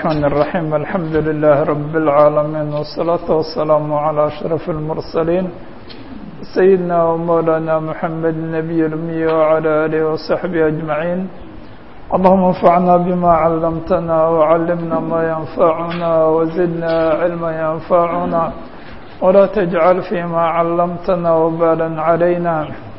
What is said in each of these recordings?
الرحمن الرحيم الحمد لله رب العالمين والصلاة والسلام على أشرف المرسلين سيدنا ومولانا محمد النبي الأمي وعلى آله وصحبه أجمعين اللهم انفعنا بما علمتنا وعلمنا ما ينفعنا وزدنا علما ينفعنا ولا تجعل فيما علمتنا وبالا علينا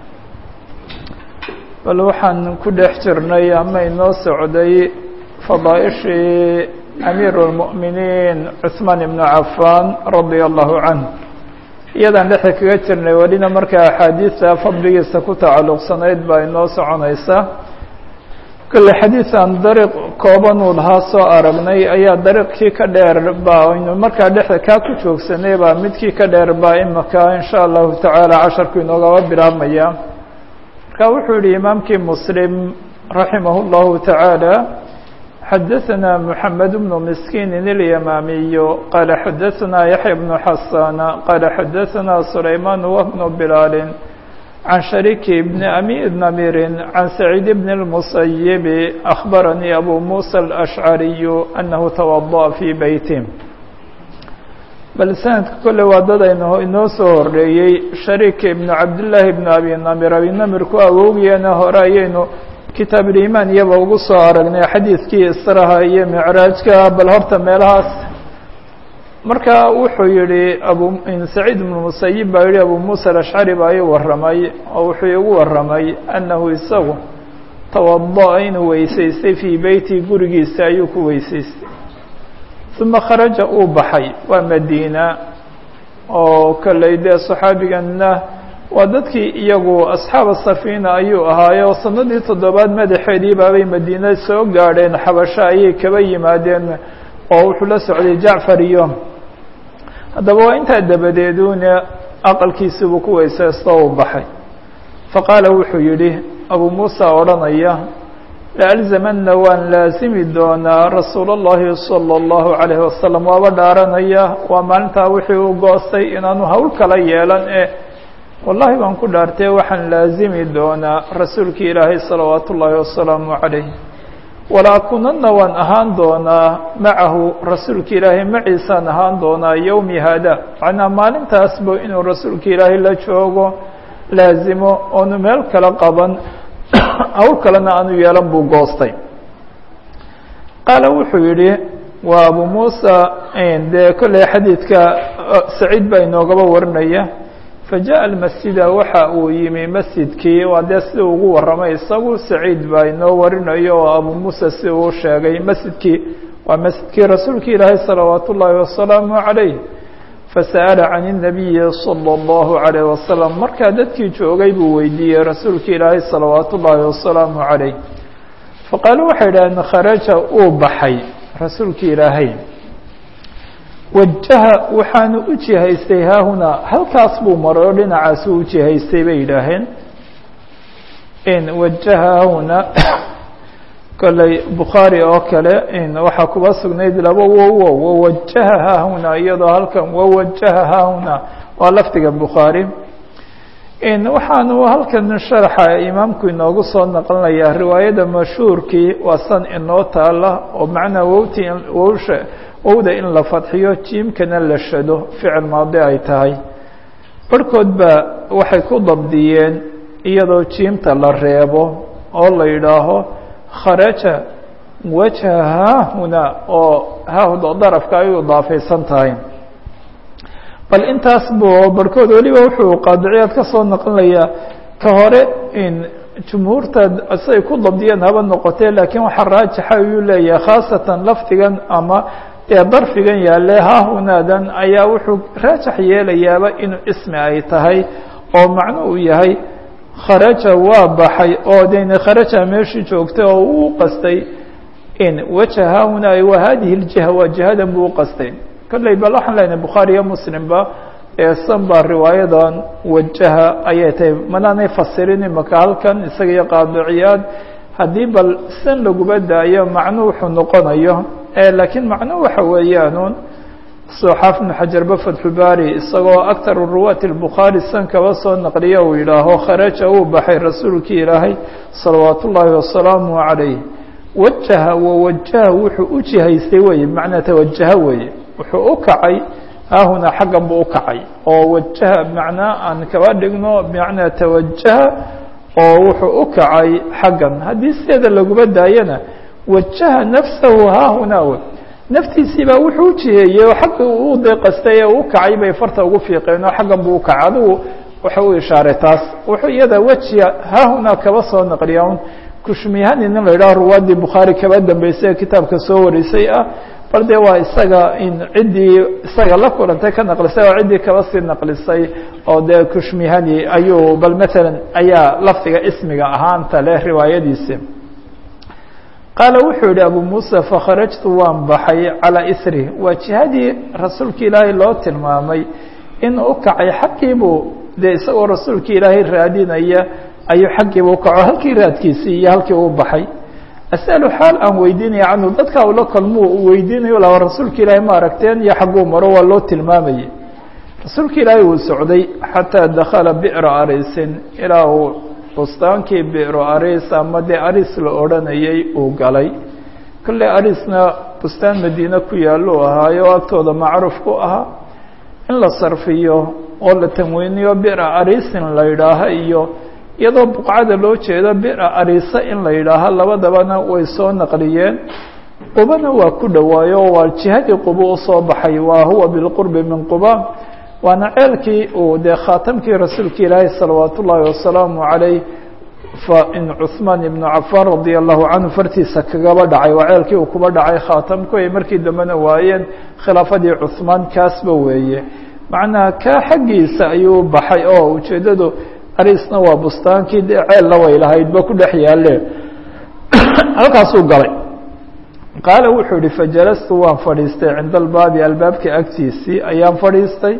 bal waxaan ku dhex jirnay ama inoo socday fadaaishii amiir اlmu'miniin cuثmaan ibnu cafan radia allahu canh iyadaan dhexda kaga jirnay welina markaa axaadiista fadligiisa ku tacalluqsanayd baa inoo soconaysa kolle xadiisan dariiq kooban uu lahaa soo aragnay ayaa dariiqkii ka dheer ba aynu markaa dhexda kaa ku joogsanay baa midkii ka dheer baa imaka in sha allahu tacaala casharku inoogaba bilaabmaya marka wuxuu yihi imaamkii mslim raximah اllahu taعaalى xadaثna mحamed bnu miskiini اlyamaamiyu qaala xadaثna yaحya bnu xasana qaala xadaثna sulayman wbnu bilaali can shariki bni ami namiri can saciid bn الmusayibi akhbaranii abu musa الأshcariyu anahu tawaضأ fii beyti bal sanadka kolle waa dad aynu inoo soo horreeyey shariik ibnu cabdillaahi ibnu abi namir abi namirku awowgeena hore ayaynu kitaab ulimaan iyaba ugu soo aragnay xadiidkii israha iyo micraajka bal horta meelahaas marka wuxuu yihi abu saciid ibnu musayib baa yihi abu muusa alashcari baa ii warramay oo wuxuu igu warramay annahu isagu tawada inuu weysaystay fii beyti gurigiisa ayuu ku weysaystay uma kharaja uu baxay waa madiina oo kolley dee saxaabiganna waa dadkii iyagu asxaaba safiina ayuu ahaaye oo sanadii toddobaad madaxeedii baabay madiina soo gaadheen xabasho ayay kaba yimaadeen oo wuxuu la socday jacfar iyo haddaba waa intaa dabadeeduna aqalkiisibuu ku weysaysto uu baxay faqaala wuxuu yidhi abuu muusa odhanaya laalzamana waan laasimi doonaa rasuula اllahi salى اllahu عalayhi wasalam waaba dhaaranaya waa maalintaa wixii uu goostay inaanu hawl kala yeelan e wallahi baan ku dhaartee waxaan laazimi doonaa rasuulkii ilaahay salawaat ullaahi wasalaamu calayh walaa kunana waan ahaan doonaa macahu rasuulka ilaahay maciisaan ahaan doonaa yowmi haada macnaa maalintaasba inuu rasuulka ilaahay la joogo laazimo oonu meel kala qaban hawl kalena aanu yeelan buu goostay qaala wuxuu yidhi waa abu muusa dee kolley xadiidka saciid baa inoogaba warinaya fajaءa almasjida waxa uu yimi masjidkii waa dee sida ugu warramay isagu saciid baa inoo warinayo oo abu muusa si uu sheegay masjidkii waa masjidkii rasuulka ilaahay salawaat ullaahi wasalaamu عalayh fasa'ala can الnabiyi salى اllahu عalayh wasalam markaa dadkii joogay buu weydiiyey rasuulka ilaahay salawaat ullaahi wasalaamu عalayh faqaalu waxay idhahdeen kharaja uu baxay rasuulka ilaahay wajaha waxaanu u jihaystay haahunaa halkaas buu maray oo dhinacaas u jihaystay bay yidhaaheen in wajaha haahunaa kolley bukhaari oo kale in waxaa kuba sugnayd laba wowo wawajaha haahunaa iyadoo halkan wawajaha haahunaa waa lafdiga bukhaari in waxaanu halkan sharaxa imaamku inoogu soo naqlinayaa riwaayada mashhuurkii waa san inoo taala oo macnaa wowti wowsha wowda in la fadxiyo jiimkana la shado ficil maadi ay tahay barhkood baa waxay ku dabdiyeen iyadoo jiimta la reebo oo la yidhaaho kharaja wajha haahuna oo haahud darafka ay u idaafaysan tahay bal intaas buu barhkood weliba wuxuu qaadiciyaad ka soo naqlinayaa ka hore in jumhuurta siay ku dabdiyeen haba noqotee laakiin waxaa raajixa ayuu leeyahay khaasatan lafdigan ama dee darfigan yaale haahunaadan ayaa wuxuu raajax yeelayaaba inuu ismi ay tahay oo macno uu yahay kharaja waa baxay oo deni kharaja meeshii joogtay oo uu qastay in waja haahunaa wa hadihi ljiha waa jihadan buu uqastay kolley bal waxaan leenahay bukhaari iyo muslimba eesan baa riwaayadan wajaha ayay tahay manaanay fasirin imaka halkan isaga iyo qaadiciyaad haddii bal san laguba daayo macnu wuxuu noqonayo laakiin macnu waxa weeyaanuun soo xaaf ibnu xajarba fatxubaari isagoo aktar ruwaati lbukhaari san kaba soo naqliya uu yidhaaho kharaja uu baxay rasuulkii ilaahay salawaat ullaahi wasalaamu calayh wajaha wawajaha wuxuu u jihaystay weye bimacnaa tawajaha weeye wuxuu u kacay haahunaa xaggan buu u kacay oo wajaha macnaa aan kaba dhigno bimacnaa tawajaha oo wuxuu u kacay xaggan haddii sideeda laguma daayana wajaha nafsahu haahunaa w naftiisiibaa wuxuu u jiheeyey oo xagga u deeqastay ee u kacay bay farta ugu fiiqeen oo xaggan buu u kacay adigu wuxuu u ishaaray taas wuxuu iyada wejiga haahunaa kaba soo naqliya un kushmihani nin la yidhaho ruwaadii bukhaari kaba dambeysay ee kitaabka soo warisay ah bal dee waa isaga in ciddii isaga la kulantay ka naqlisay oo ciddii kaba sii naqlisay oo dee kushmihani ayuu bal matalan ayaa lafdiga ismiga ahaanta leh riwaayadiisi qaala wuxuu yihi abu muusa fakharajtu waan baxay calaa isri waa jihadii rasuulka ilaahay loo tilmaamay in u kacay xaggiibuu dee isagoo rasuulka ilaahay raadinaya ayuu xaggiiba u kaco halkii raadkiisii iyo halkii uu baxay asalu xaal aan weydiinaya canhu dadka ula kulmuu u weydiinayo laba rasuulka ilaahay ma aragteen iyo xagguu maro waa loo tilmaamayay rasuulka ilaahay uu socday xataa dakhala bi'ra arisin ilaa uu bustaankii bi'ro aris ama dee aris la odhanayay uu galay kolley arisna bustaan madiine ku yaallo ahaayo agtooda macruuf ku ahaa in la sarfiyo oo la tanweyniyo bi'ra arisin la yidhaaho iyo iyadoo buqcada loo jeedo bi'ra arisa in la yidhaaho labadabana way soo naqliyeen qubana waa ku dhowaayo waa jihadii quba usoo baxay waa huwa bilqurbi min quba waana ceelkii uu dee khaatamkii rasuulka ilaahay salawaat ullaahi wasalaamu calayh in cuثmaan ibnu cafaan radia allahu canhu fartiisa kagaba dhacay waa ceelkii uu kuba dhacay khaatamku ay markii dambena waayeen khilaafadii cuثmaan kaasba weeye macnaha kaa xaggiisa ayuu baxay oo ujeeddadu arisna waa bustaankii dee ceella way lahaydba ku dhex yaalle halkaasuu galay qaala wuxuu yihi fajalastu waan fadhiistay cinda albaabi albaabka agtiisii ayaan fadhiistay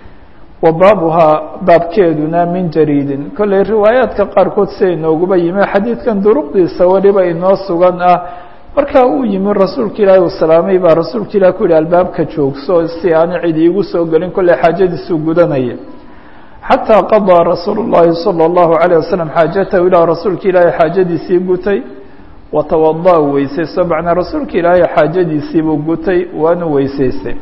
wa baabuhaa baabkeeduna min jariidin kolley riwaayaadka qaarkood siday nooguba yimi xadiidkan duruqdiisa weliba inoo sugan ah markaa uu yimi rasuulka ilaahi uu salaamay baa rasuulka ilahi ku yihi albaabka joogso si aana cid iigu soo gelin kolley xaajadiisuu gudanaya xataa qadaa rasuulu llaahi salى اllahu عalيه wasalam xaajatahu ilaa rasuulka ilaahi xaajadiisii gutay watawada weysaysto macnaa rasuulka ilaahay xaajadiisiibuu gutay waanu weysaystay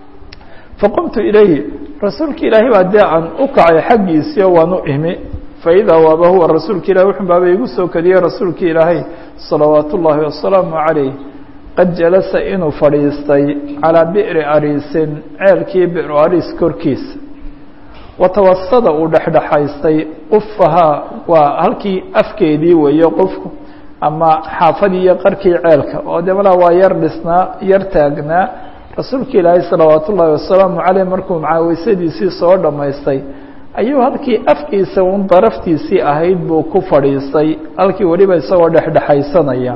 faqumtu ilayhi rasuulka ilaahay baa dee aan u kacay xaggiisiio waan u imi faidaa waaba huwa rasuulka ilahi wuxun baaba igu soo kadiyey rasuulka ilaahay salawaat ullaahi wasalaamu calayh qad jalasa inuu fadhiistay calaa bi'ri ariisin ceelkii bi'ru ariis korkiisa watawasada uu dhexdhexaystay qufahaa waa halkii afkeedii weeye qofku ama xaafadii iyo qarkii ceelka oo de malaa waa yar dhisnaa yar taagnaa rasuulka ilaahay salawaat ullaahi wasalaamu caleyh markuu macaweysadiisii soo dhammaystay ayuu halkii afkiisa un daraftiisii ahayd buu ku fadhiistay halkii weliba isagoo dhexdhexaysanaya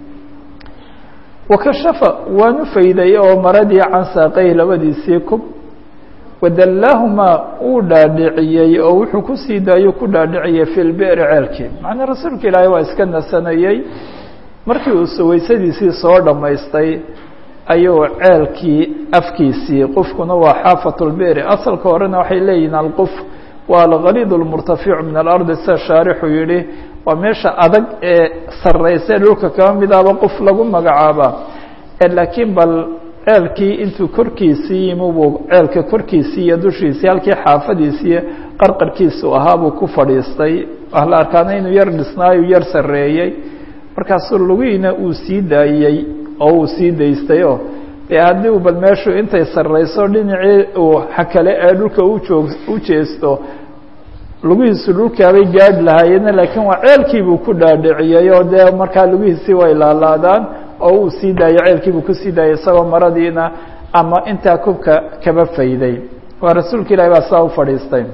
wakashafa waanu fayday oo maradii can saaqayh labadiisii kub wadallaahumaa uu dhaadhiciyey oo wuxuu kusii daayuu ku dhaadhiciyey fi lbi'ri ceelkii macnaa rasuulka ilaahay waa iska nasanayey markii uu suwaysadiisii soo dhammaystay ayuu ceelkii afkiisii qufkuna waa xaafat lbi'ri asalka horena waxay leeyihiin alquf waa algaliid lmurtaficu min alardi sida shaarixu yihi waa meesha adag ee sarraysa dhulka kaba midaaba qof lagu magacaaba laakiin bal ceelkii intuu korkiisii yimi buu ceelka korkiisii iyo dushiisii halkii xaafadiisii qarqarkiisu ahaa buu ku fadhiistay la arkaana inuu yar dhisnaayu yar sarreeyey markaasuu lugihiina uu sii daayey oo uu sii daystayoo dee haddii u bal meeshu intay sarrayso dhinacii uu hakale ee dhulka ujoog u jeesto lugihiisu dhulkaabay gaadhi lahaayeen laakiin waa ceelkiibuu ku dhaadhiciyey oo dee markaa lugihiisii way laalaadaan oo uu sii daayo ceelkiibuu kusii daayay isagoo maradiina ama intaa kubka kaba fayday waa rasuulka ilahi baa saa u fadhiistay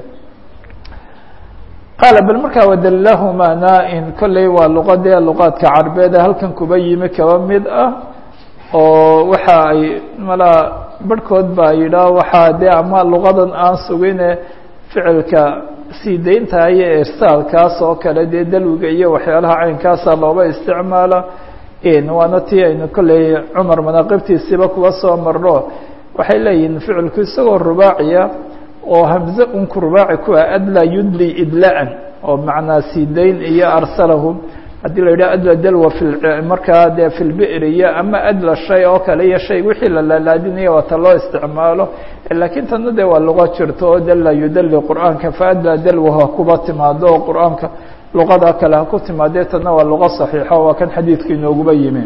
qaala bal markaa wadallahuma naa-in kolley waa luqadee luqaadka carbeed ee halkan kuba yimi kaba mid ah oo waxa ay malaa barhkood baa yidhaah waxaa dee ama luqadan aan sugine ficilka sii daynta iyo irsaalkaas oo kale dee dalwiga iyo waxyaalaha caynkaasa looba isticmaala waana tii aynu kolley cumar manaaqibtiisiiba kuwa soo marno waxay leeyihiin ficilku isagoo rubaaciya oo hamze unku rubaaci ku ah adlaa yudli idlaan oo macnaa sii dayn iyo arsalahum haddii la yidhaha adla dalwa fi markaa dee fi lbi'riya ama adla shay oo kale iyo shay wixii la laalaadinaya waata loo isticmaalo laakiin tanna dee waa luqo jirto oo dalla yudali qur'aanka fa adla dalwa ha kuba timaado oo qur'aanka luqada kale ha ku timaadee tanna waa luqo saxiixa waa kan xadiidka inooguba yimi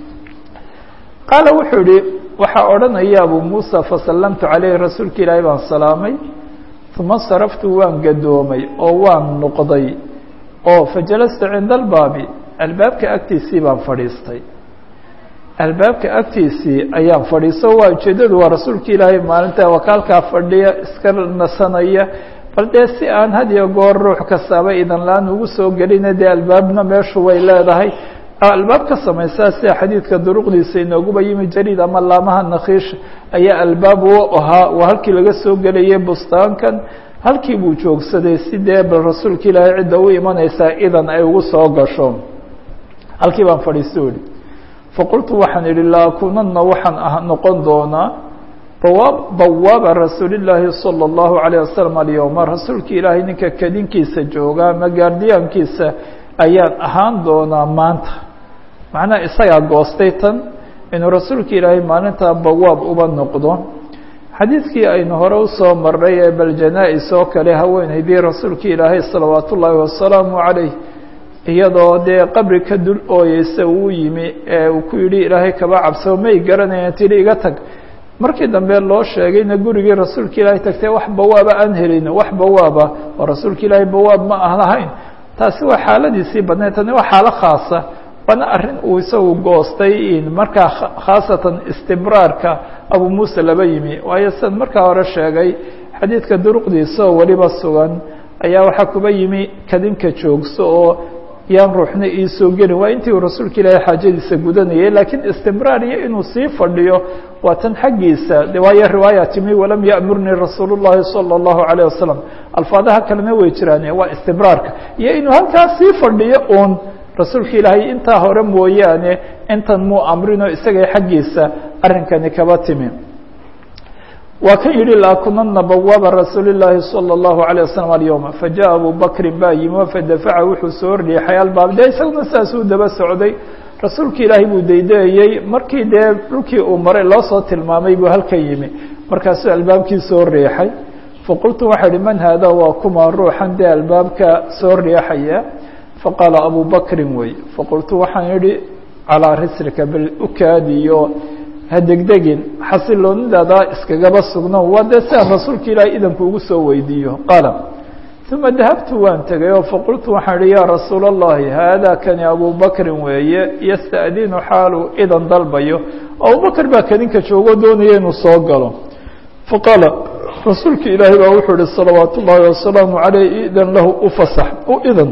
qaala wuxuu yihi waxaa odhanaya abu muusa fasallamtu calayhi rasuulka ilaahay baan salaamay uma saraftu waan gadoomay oo waan noqday oo fajalastu cinda albaabi albaabka agtiisii baan fadhiistay albaabka agtiisii ayaan fadhiisto waa ujeeddadu waa rasuulka ilaahay maalinta wakaalkaa fadhiya iska nasanaya bal dee si aan had iyo goor ruux kastaaba idan la-aan ugu soo gelina dee albaabna meeshu way leedahay albaab ka samaysaa sida xadiidka duruqdiisa inooguba yimi jariid ama laamaha nakiish ayaa albaab u ahaa waa halkii laga soo gelayay bustaankan halkii buu joogsaday si dee bal rasuulka ilaahay cidda u imanaysaa idan ay ugu soo gasho halkii baan fadhiisto ihi faqultu waxaan idhi laakunana waxaan ah noqon doonaa bawaab bawaaba rasuulillaahi sala allahu calayh wasalam alyowma rasuulka ilaahay ninka kadinkiisa jooga ama gaardiyaankiisa ayaan ahaan doonaa maanta macnaha isagaa goostay tan inuu rasuulka ilaahay maalintaa bawaab uba noqdo xadiidkii aynu hore usoo marnay ee bal janaa-is oo kale haweenaydii rasuulka ilaahay salawaat ullaahi wasalaamu calayh iyadoo dee qabri ka dul ooyeysa uu yimi ee uu ku yidhi ilaahay kaba cabsao may garanayaan tidhi iga tag markii dambe loo sheegayna gurigii rasuulka ilaahay tagtay wax bawaaba aan helin wax bawaaba oo rasuulka ilaahay bawaab ma ah lahayn taasi waa xaaladiisii badnayd tani waa xaalo khaasa waana arrin uu isagu goostay markaa khaasatan istibraarka abu muuse laba yimi waayo sidan markaa hore sheegay xadiidka duruqdiisa oo weliba sugan ayaa waxaa kuba yimi kadinka joogso oo yaan ruuxna iisoo gelin waa intii uu rasuulka ilaahay xaajadiisa gudanayay laakiin istimraar iyo inuu sii fadhiyo waa tan xaggiisa de waayo riwaaya timi walam ya'murnii rasuulu llahi sala allahu calayh wasalam alfaadaha kalena way jiraan waa istibraarka iyo inuu halkaas sii fadhiyo uun rasuulka ilaahay intaa hore mooyaane intan muu amrinoo isagay xaggiisa arrinkani kaba timi waa kan yihi laakunana bawaaba rasuuli llaahi salى اllahu عalيه waslm alyowma fajaءa abu bakrin baa yimi fadafaca wuxuu soo riixay albaab dee isaguna saasuu daba socday rasuulka ilaahay buu daydeeyey markii dee dhulkii uu maray loo soo tilmaamay buu halkan yimi markaasuu albaabkii soo riixay faqultu waxaa ihi man haada waa kuma ruuxan dee albaabka soo riixaya faqaala abu bakrin wey faqultu waxaan idhi calىa rislika bal ukaadiyo ha degdegin xasiloonidaada iskagaba sugno waa dee si aan rasuulka ilaahay idanku ugu soo weydiiyo qaala uma dahabtu waan tegay oo faqultu waxaan ihi yaa rasuula اllahi haada kani abu bakrin weeye yasta'dinu xaalu idan dalbayo abubakr baa kadinka joogo doonaya inuu soo galo faqaala rasuulka ilaahay baa wuxuu ihi salawaat ullaahi wasalaamu caleyh idan lahu ufasax u idan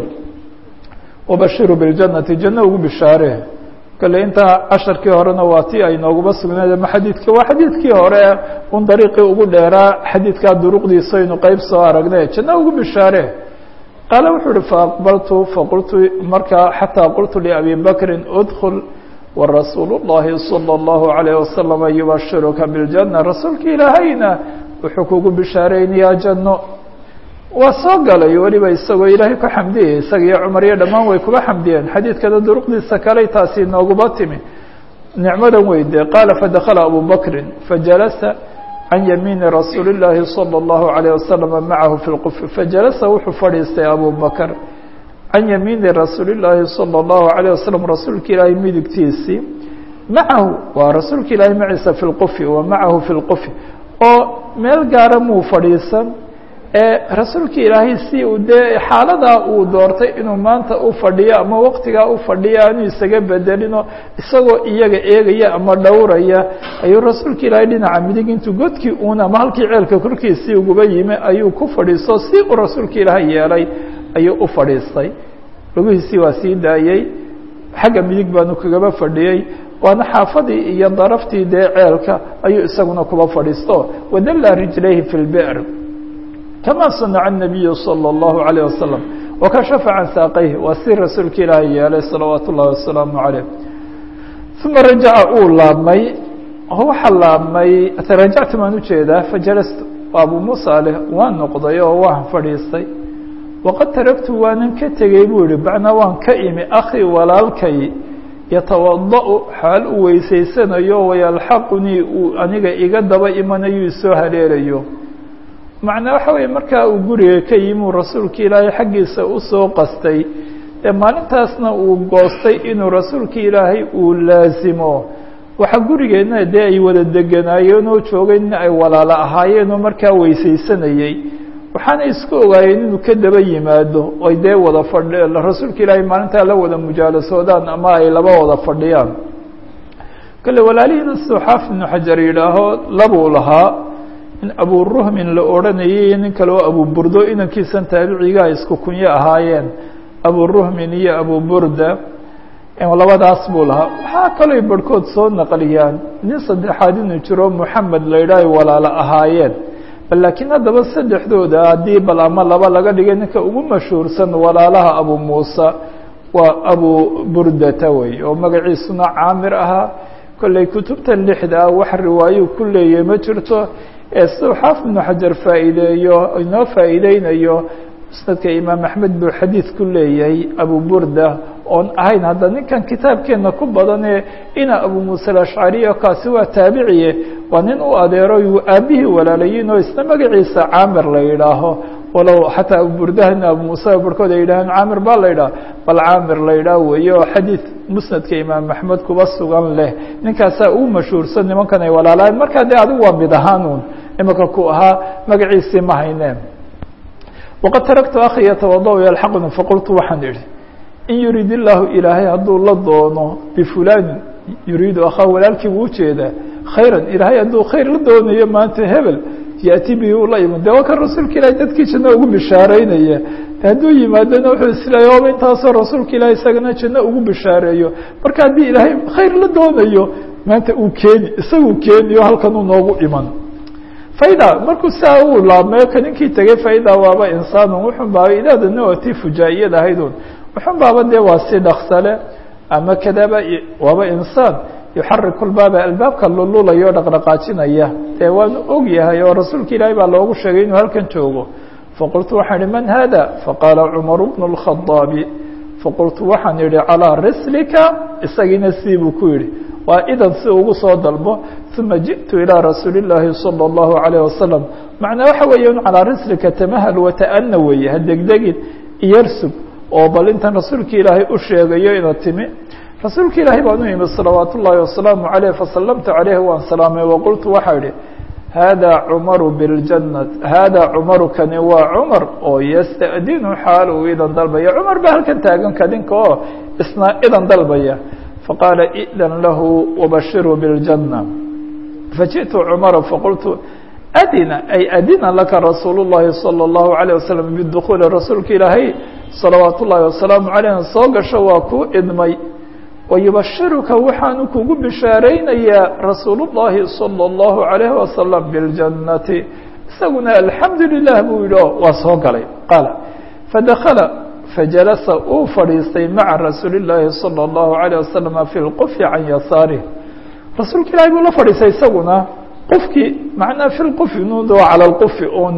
wabashiru biاljannati janno ugu bishaaree kale intaa casharkii horena waa ti ay nooguba sugnayd ama xadiidka waa xadiidkii hore un dariiqii ugu dheeraa xadiidkaa duruqdiisa aynu qeyb soo aragnay janno ugu bishaare qaala wuxuu uhi faaqbaltu faqultu markaa xataa qultu liabi bakrin udkul warasuulu llahi salى اllahu عalayh wasalama yubashiruka biاljanna rasuulka ilaahayna wuxuu kugu bishaareynayaa janno waa soo galay weliba isagoo ilaahay ku xamdiyay isaga iyo cumar iyo dhammaan way kuba xamdiyeen xadiidkana duruqdiisa kaley taasi nooguba timi nicmadan weyde qaala fadakala abu bakrin fajalasa can yamiini rasuuli llaahi salى اllahu عalayه wasalama macahu fi lqufi fajalasa wuxuu fadhiistay abu bakr can yamiini rasuuli llaahi salى اllahu عalيه wasalam rasuulka ilaahay midigtiisii macahu waa rasuulka ilaahay maciisa fi lqufi wa macahu fi lqufi oo meel gaara muu fadhiisan ee rasuulka ilaahay si uu dee xaaladaa uu doortay inuu maanta u fadhiyo ama waqtigaa u fadhiyo aanu isaga bedelino isagoo iyaga eegaya ama dhowraya ayuu rasuulka ilaahay dhinaca midig intuu godkii uun ama halkii ceelka korkiisii uguba yimi ayuu ku fadhiisto si uu rasuulka ilaahay yeelay ayuu u fadhiistay lugihiisii waa sii daayey xagga midig baanu kagaba fadhiyey waana xaafadii iyo daraftii dee ceelka ayuu isaguna kuba fadhiisto wadalla rijlayhi fi lbi'r kama sanaca الnabiyu salى اllahu عalيه wasalam wakashafa can saaqayhi waa si rasuulka ilaahay yeelay salawaat ullahi wasalaamu عaleyh uma rajaca uu laabmay waxaa laabmay rajactu baan ujeedaa fajalastu abu muusa leh waan noqday oo waan fadhiistay waqad taragtu waanan ka tegey buu yihi macnaa waan ka imi akhii walaalkay yatawada-u xaal u weysaysanayo wayalxaqunii uu aniga iga daba imanayo isoo haleelayo macnaa waxa weeye markaa uu guriga ka yimi uu rasuulka ilaahay xaggiisa usoo qastay ee maalintaasna uu goostay inuu rasuulka ilaahay uu laasimo waxaa gurigeenna dee ay wada deganaayeen oo joogayna ay walaalo ahaayeen oo markaa weysaysanayey waxaana isku ogaayeen inuu ka daba yimaado oy dee wada fadhi rasuulka ilaahay maalintaa la wada mujaalasoodaan ama ay laba wada fadhiyaan kale walaalihiina siduu xaafid ibnu xajar yidhaaho labuu lahaa in aburuhmin la odhanayay iyo nin kale oo abuburdo inankiisan taabiciga ay isku kunyo ahaayeen aburuhmin iyo abuburda labadaas buu lahaa waxaa kalooy barhkood soo naqliyaan nin saddexaad inuu jiro moxamed la yidhaaho walaalo ahaayeen bal laakiin haddaba saddexdooda haddii bal ama laba laga dhigay ninka ugu mashhuursan walaalaha abu muusa waa abu burdata wey oo magaciisuna caamir ahaa kolley kutubta lixda ah wax riwaayo ku leeyahy ma jirto ee siduu xaafid ibnu xajar faa'iideeyo inoo faa'iideynayo musnadka imaam axmed buu xadiid ku leeyahay abu burda oon ahayn hadda ninkan kitaabkeenna ku badanee ina abu muuse alashcariyo kaasi waa taabiciye waa nin u adeero yuu aabihii walaalayiin oo isna magaciisa caamir la yidhaaho walow xataa abuburdahana abu muuse barhkood ay yidhaaheen caamir baa la yidhaha bal caamir la yidhaah weeye oo xadiid musnadka imaam axmed kuba sugan leh ninkaasaa uu mashhuursan nimankan ay walaalahayn markaa dee adigu waa mid ahaanuun imanka ku ahaa magaciisii ma hayneen waqad taraktu akhi yatawada yalxaqni faqultu waxaan idhi in yuriid illaahu ilaahay hadduu la doono bifulanin yuriidu akhaa walaalkii buu ujeedaa khayran ilaahay hadduu khayr la doonayo maanta hebel yaati bihi ula iman de waa kan rasuulka ilahay dadkii janno ugu bishaareynaya hadduu yimaadona wuxuu isleeya oba intaasoo rasuulka ilahay isagana janno ugu bishaareeyo marka haddii ilaahay khayr la doonayo maanta uu keeni isaguu keeniyo halkan uu noogu iman faida markuu saa uu laabmeyo ka ninkii tegay faida waaba insaanun wuxun baaba idaadana waa tii fujaa'iyad ahaydun wuxun baaba dee waa si dhaksale ama kadaba waaba insaan yuxariku lbaaba albaabka lululayo o dhaqdhaqaajinaya dee waanu og yahay oo rasuulka ilaahay baa loogu sheegay inuu halkan joogo faqultu waxaan ihi man hada faqaala cumaru bnu اlkhadaabi faqultu waxaan idhi calىa rislika isagiina sii buu ku yidhi waa idan si ugu soo dalbo uma jiئtu ilىa rasuuli الlaahi salى الlahu عalيه wasalam macnaa waxa weeye un calىa rislika tamahal wata'ana weeye ha degdegin iyarsug oo bal intan rasuulka ilaahay u sheegayo ina timi rasuulka ilaahay baan u imi salawaat ullaahi wasalaamu عaleyh fasalamtu عaleyhi waan salaamay waqultu waxaa idhi hada cumaru biاljana hada cumaru kani waa cumar oo yasta'dinu xaal uu idan dalbaya cumar baa halkan taagan kadinka oo isna idan dalbaya faqaala idan lahu wabashiruu biاljana fajiئtu cumara faqultu adina ay adina laka rasuul الlahi salى الlahu عalيه wasalam bidukhuuli rasuulka ilaahay salawaat ullaahi wasalaamu عaleyh soo gasho waa kuu idmay wayubashiruka waxaanu kugu bishaaraynayaa rasuul الlahi salى الlahu عalayه wasalam biاljannati isaguna alxamdu lilah buu yidhi o waa soo galay qaala fadakala fajalasa uu fadhiistay maca rasuuli الlaahi salى الlahu عalيه wasalam fi lqufi can yasaarih rasuulka ilahi buu la fadhiistay isaguna qofkii macnaa fi lqufi nudo calى lqufi un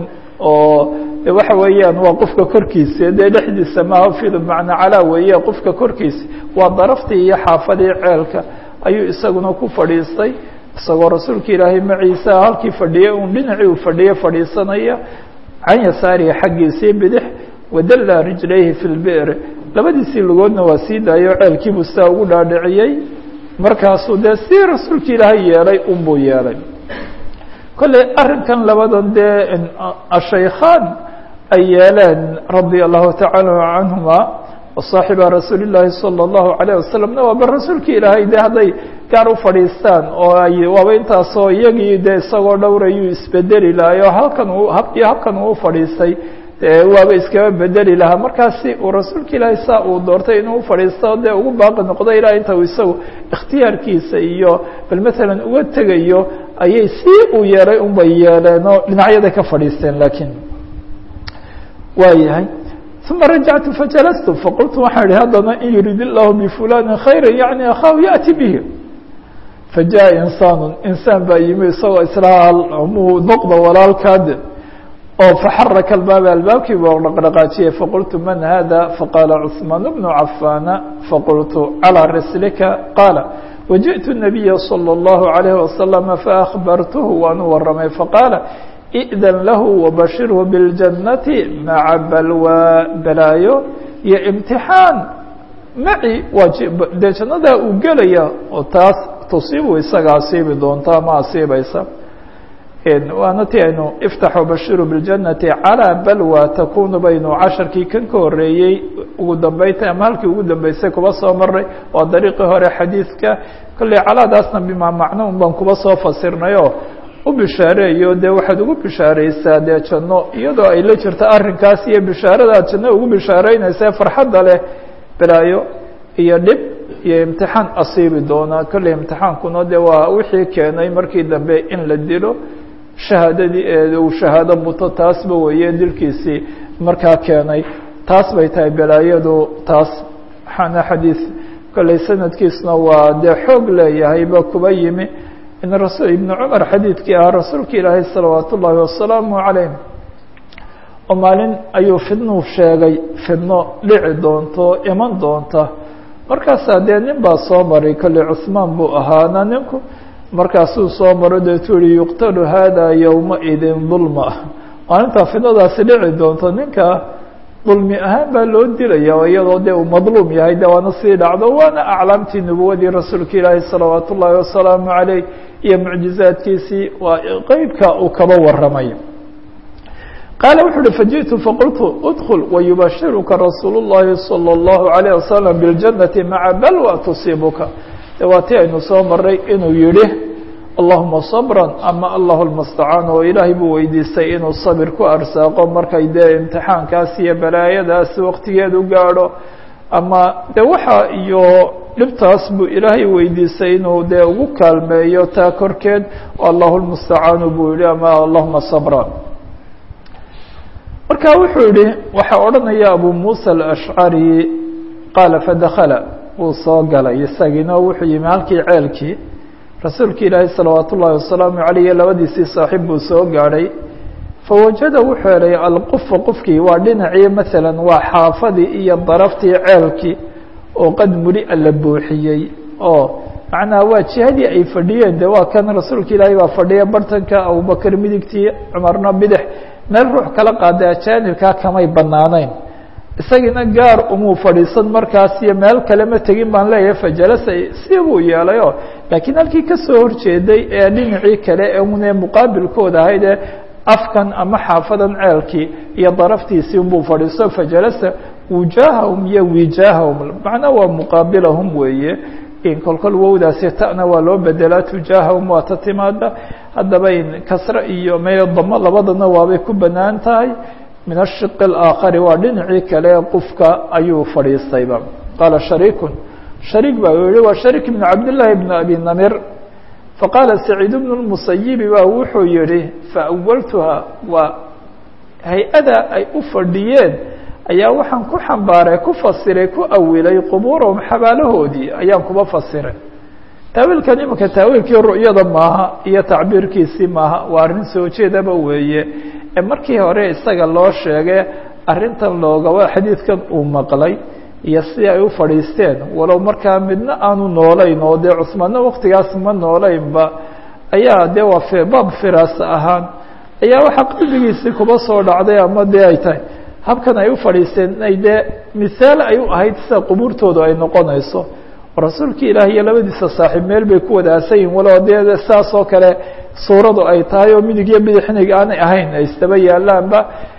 oo waxa weeyaan waa qofka korkiisa dee dhexdiisa maaha fid macna calaa weeye qofka korkiisa waa daraftii iyo xaafadii ceelka ayuu isaguna ku fadhiistay isagoo rasuulka ilaahay maciisa halkii fadhiyay un dhinacii uu fadhiye fadhiisanaya can yasaarihi xaggiisii bidix wadalla rijlayhi fi lbi'r labadiisii lugoodna waa sii daayo ceelkiibuu sidaa ugu dhaadhiciyey markaasuu dee si rasuulka ilaahay yeelay unbuu yeelay kolley arrinkan labadan dee ashaykhaan ay yeeleen radia allahu tacaala canhuma wasaaxiba rasuuli llaahi salى اllahu عalيه wasalamna waa bal rasuulka ilaahay de hadday gaar u fadhiistaan oo ay waaba intaasoo iyagii de isagoo dhowrayuu isbedeli lahay oo halkan uu habkii habkan uu fadhiistay waaba iskaba bedeli lahaa markaasi uu rasuulka ilaahay saa uu doortay inuu ufadhiisto dee ugu baaqi noqdo ilaa inta uu isagu ikhtiyaarkiisa iyo bal matalan uga tegayo ayay si uu yeelay unbay yeeleen oo dhinacyaday ka fadhiisteen laakiin waa yahay uma rajactu fajalastu faqultu waxaan ihi haddana in yurid illahu bifulani khayra yani akhaahu yaأti bihi fajaءa insaanu insaan baa yimi isagoo islaa muu noqda walaalkaade oo faxaraka albaaba albaabkii buu dhaqdhaqaajiyey faqultu man hada faqaala cثmaan bnu cafaana faqultu calىa rislika qaala wajiئtu الnabiya slى الlahu عalayه wasalam faأkhbartuhu waan u waramay faqaala i'dan lahu wabashirhu biاljannati maca balwa balaayo iyo imtixaan maci waa dee jannadaa uu gelaya oo taas tusiibu isaga asiibi doonta ma asiibaysa waana ti aynu iftaxu bashiru biاljannati calىa balwa takunu baynu casharkii kan ka horeeyey ugu dambeynta ama halkii ugu dambeysay kuba soo maray waa dariiqii hore xadiidka kolley calaadaasna bimaa macno un baan kuba soo fasirnayo u bishaareeyo dee waxaad ugu bishaareysaa dee janno iyadoo ay la jirto arrinkaas iyo bishaarada aad janno ugu bishaareynaysa farxadda leh balaayo iyo dhib iyo imtixaan asiibi doona kolley imtixaankuna de waa wixii keenay markii dambe in la dilo shahaadadii uu shahaado muto taasba weeye dilkiisii markaa keenay taas bay tahay balaayadu taas waxaana xadiid kolley sanadkiisna waa dee xoog leeyahayba kuba yimi in rasul ibnu cumar xadiidkii ahaa rasuulka ilaahay salawaat ullaahi wasalaamu calayh oo maalin ayuu fidnuu sheegay fidno dhici doonto iman doonta markaasaa dee nin baa soo maray kolley cusmaan buu ahaana ninku markaasuu soo maro deetuu yihi yuqtalu hada yowmaidin dulma maalintaa fidnadaasi dhici doonto ninka dulmi ahaan baa loo dilaya oo iyadoo dee uu madluum yahay de waana sii dhacdo waana aclaamtii nubuwadii rasuulka ilaahi salawaat ullaahi wasalaamu caleyh iyo mucjizaadkiisii waa qeybka uu kaba waramay qaala wuxu uhi fajiئtu faqultu udkl wayubashiruka rasuul الlahi salى الlahu عalيه wasalam biاljannati maca balwa tusiibuka de waa ti aynu soo maray inuu yihi allahuma sabra ama allahu lmustacaan oo ilaahay buu weydiistay inuu sabir ku arsaaqo markay dee imtixaankaas iyo balaayadaas waqtigeedu gaadho ama de waxa iyo dhibtaas buu ilaahay weydiistay inuu dee ugu kaalmeeyo taa korkeed allahu lmustacaanu buu yihi ama allahuma sabra marka wuxuu yihi waxaa odhanaya abu musa alashcari qaala fadakala wuu soo galay isagiina wuxuu yimi halkii ceelkii rasuulka ilaahay salawaat ullaahi wasalaamu calayh labadiisii saaxiib buu soo gaadhay fawajada wuxuu helay alqufa qufkii waa dhinacii masalan waa xaafadii iyo daraftii ceelkii oo qad muli-a la buuxiyey oo macnaha waa jihadii ay fadhiyeen de waa kan rasuulka ilaahay baa fadhiya bartanka abubakar midigtii cumarna bidix meel ruux kala qaaday ajaanibkaa kamay banaanayn isagiina gaar umuu fadhiisan markaas iyo meel kale ma tegin baan leeyahay fajalasa si buu yeelayo laakiin halkii kasoo horjeeday ee dhinacii kale ee une muqaabilkooda ahayd ee afkan ama xaafadan ceelkii iyo daraftiisii unbuu fadhiisto fajalasa wujaahahum iyo wijaahahum macnaa waa muqaabilahum weeye in kolkol wowdaasi ta'na waa loo bedelaa tujaahahum waa ta timaada haddaba in kasre iyo meyo damo labadana waabay ku banaan tahay min ashiq اlaakhari waa dhinacii kale qufka ayuu fadhiistayba qaala shariikun shariik baa yihi waa shariik ibn cabdillaahi bn abi namir faqaala saciid bnu lmusayibi baa wuxuu yihi faawaltuha waa hay-ada ay u fadhiyeen ayaa waxaan ku xambaaray ku fasiray ku awilay qubuurahum xabaalahoodii ayaan kuba fasiray taawiilkan imanka taawiilkii ru'yada maaha iyo tacbiirkiisii maaha waa arrin soo jeedaba weeye ee markii hore isaga loo sheegay arrintan loogaba xadiidkan uu maqlay iyo si ay u fadhiisteen walow markaa midna aanu noolayn oo dee cusmaanna waktigaas ma noolaynba ayaa dee waa baab firaasa ahaan ayaa waxaa qalbigiisii kuba soo dhacday ama dee ay tahay habkan ay u fadhiisteen inay dee misaal ay u ahayd sida qubuurtoodu ay noqonayso rasuulka ilaah iyo labadiisa saaxiib meel bay ku wada aasan yihin walow dee saas oo kale suuradu ay tahay oo midig iyo bidixnig aanay ahayn ay istaba yaalaanba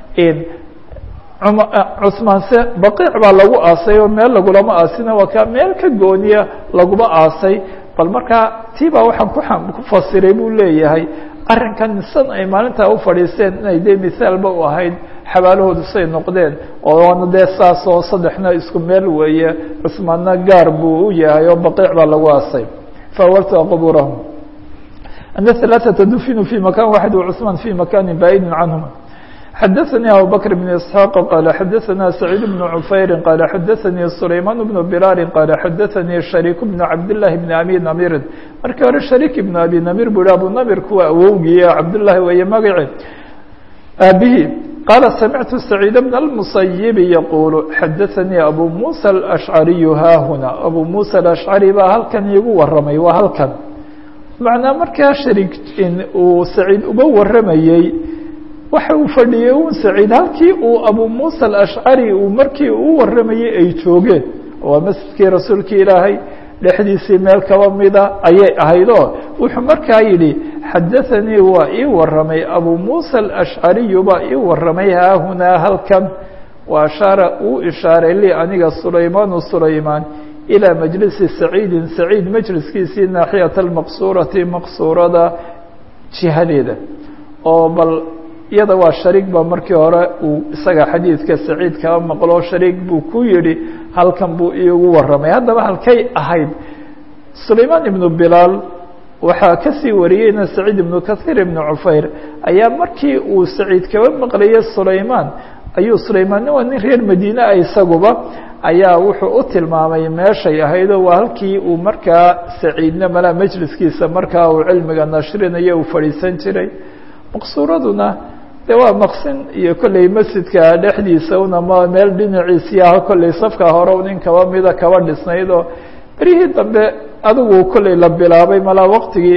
cusmaanse baqiic baa lagu aasay oo meel lagulama aasina waa ka meel ka gooniya laguma aasay bal markaa tii baa waxaan ku ku fasiray buu leeyahay arrinkan san ay maalintaa u fadhiisteen inay dee misaalba u ahayd xabaalahoodu say noqdeen oo waana dee saas oo saddexna isku meel weeye cusmaanna gaar buu u yahay oo baqiic baa lagu aasay faawaltua qubuurahum ana halaaثata dufinu fi makan waxid wcusmaan fi makani baa'idin canhuma xadaثnي abu bكر بن اسحاaq qال xadaثna سacيid بن cufayri qال xadaثnii سulayman بن biraari qال xadaثnii شharيik بن cabdاللahi بن abi namirin markii hore shariik بن abi namir bu hi abu namir kuwa awowgiiya cabdالlahi weeye magaci aabihii qaala samictu saciid bna اlmusayibi yaquulu xadaanii abu muusa alashcariyu haahuna abu muusa alashcari baa halkan iigu waramay waa halkan macnaa markaa sharig uu saciid uga waramayey waxa uu fadhiyey un saciid halkii uu abu muusa alashcari uu markii uu waramayey ay joogeen waa masjidkii rasuulki ilaahay dhexdiisii meel kaba mida ayay ahayd oo wuxuu markaa yidhi xadaanii waa ii waramay abu muusa alashcariyu baa ii waramay haahunaa halkan wa ashaara uu ishaaray lii aniga sulaymaanu sulaymaan ilىa majlisi saciidin saciid majliskiisii naaxiyata almaqsurati maqsurada jihadeeda oo bal iyada waa shariik ba markii hore uu isaga xadiidka saciid kaba maqlo shariik buu ku yihi halkan buu iigu waramay haddaba halkay ahayd sulaymaan ibnu bilaal waxaa kasii wariyeyna saciid ibnu kahiir ibnu cufayr ayaa markii uu saciid kaba maqlayay sulaymaan ayuu sulaymaanna waa nin reer madiine ah isaguba ayaa wuxuu u tilmaamay meeshay ahaydoo waa halkii uu markaa saciidna malaa majliskiisa markaa uu cilmiga nashrinayo uu fadhiisan jiray maqsuuraduna de waa maqsin iyo kolley masjidka dhexdiisa un ama meel dhinaciisii ah kolley safka hore nin kaba mida kaba dhisnayd oo berihii dambe adigu kolley la bilaabay malaa waqtigii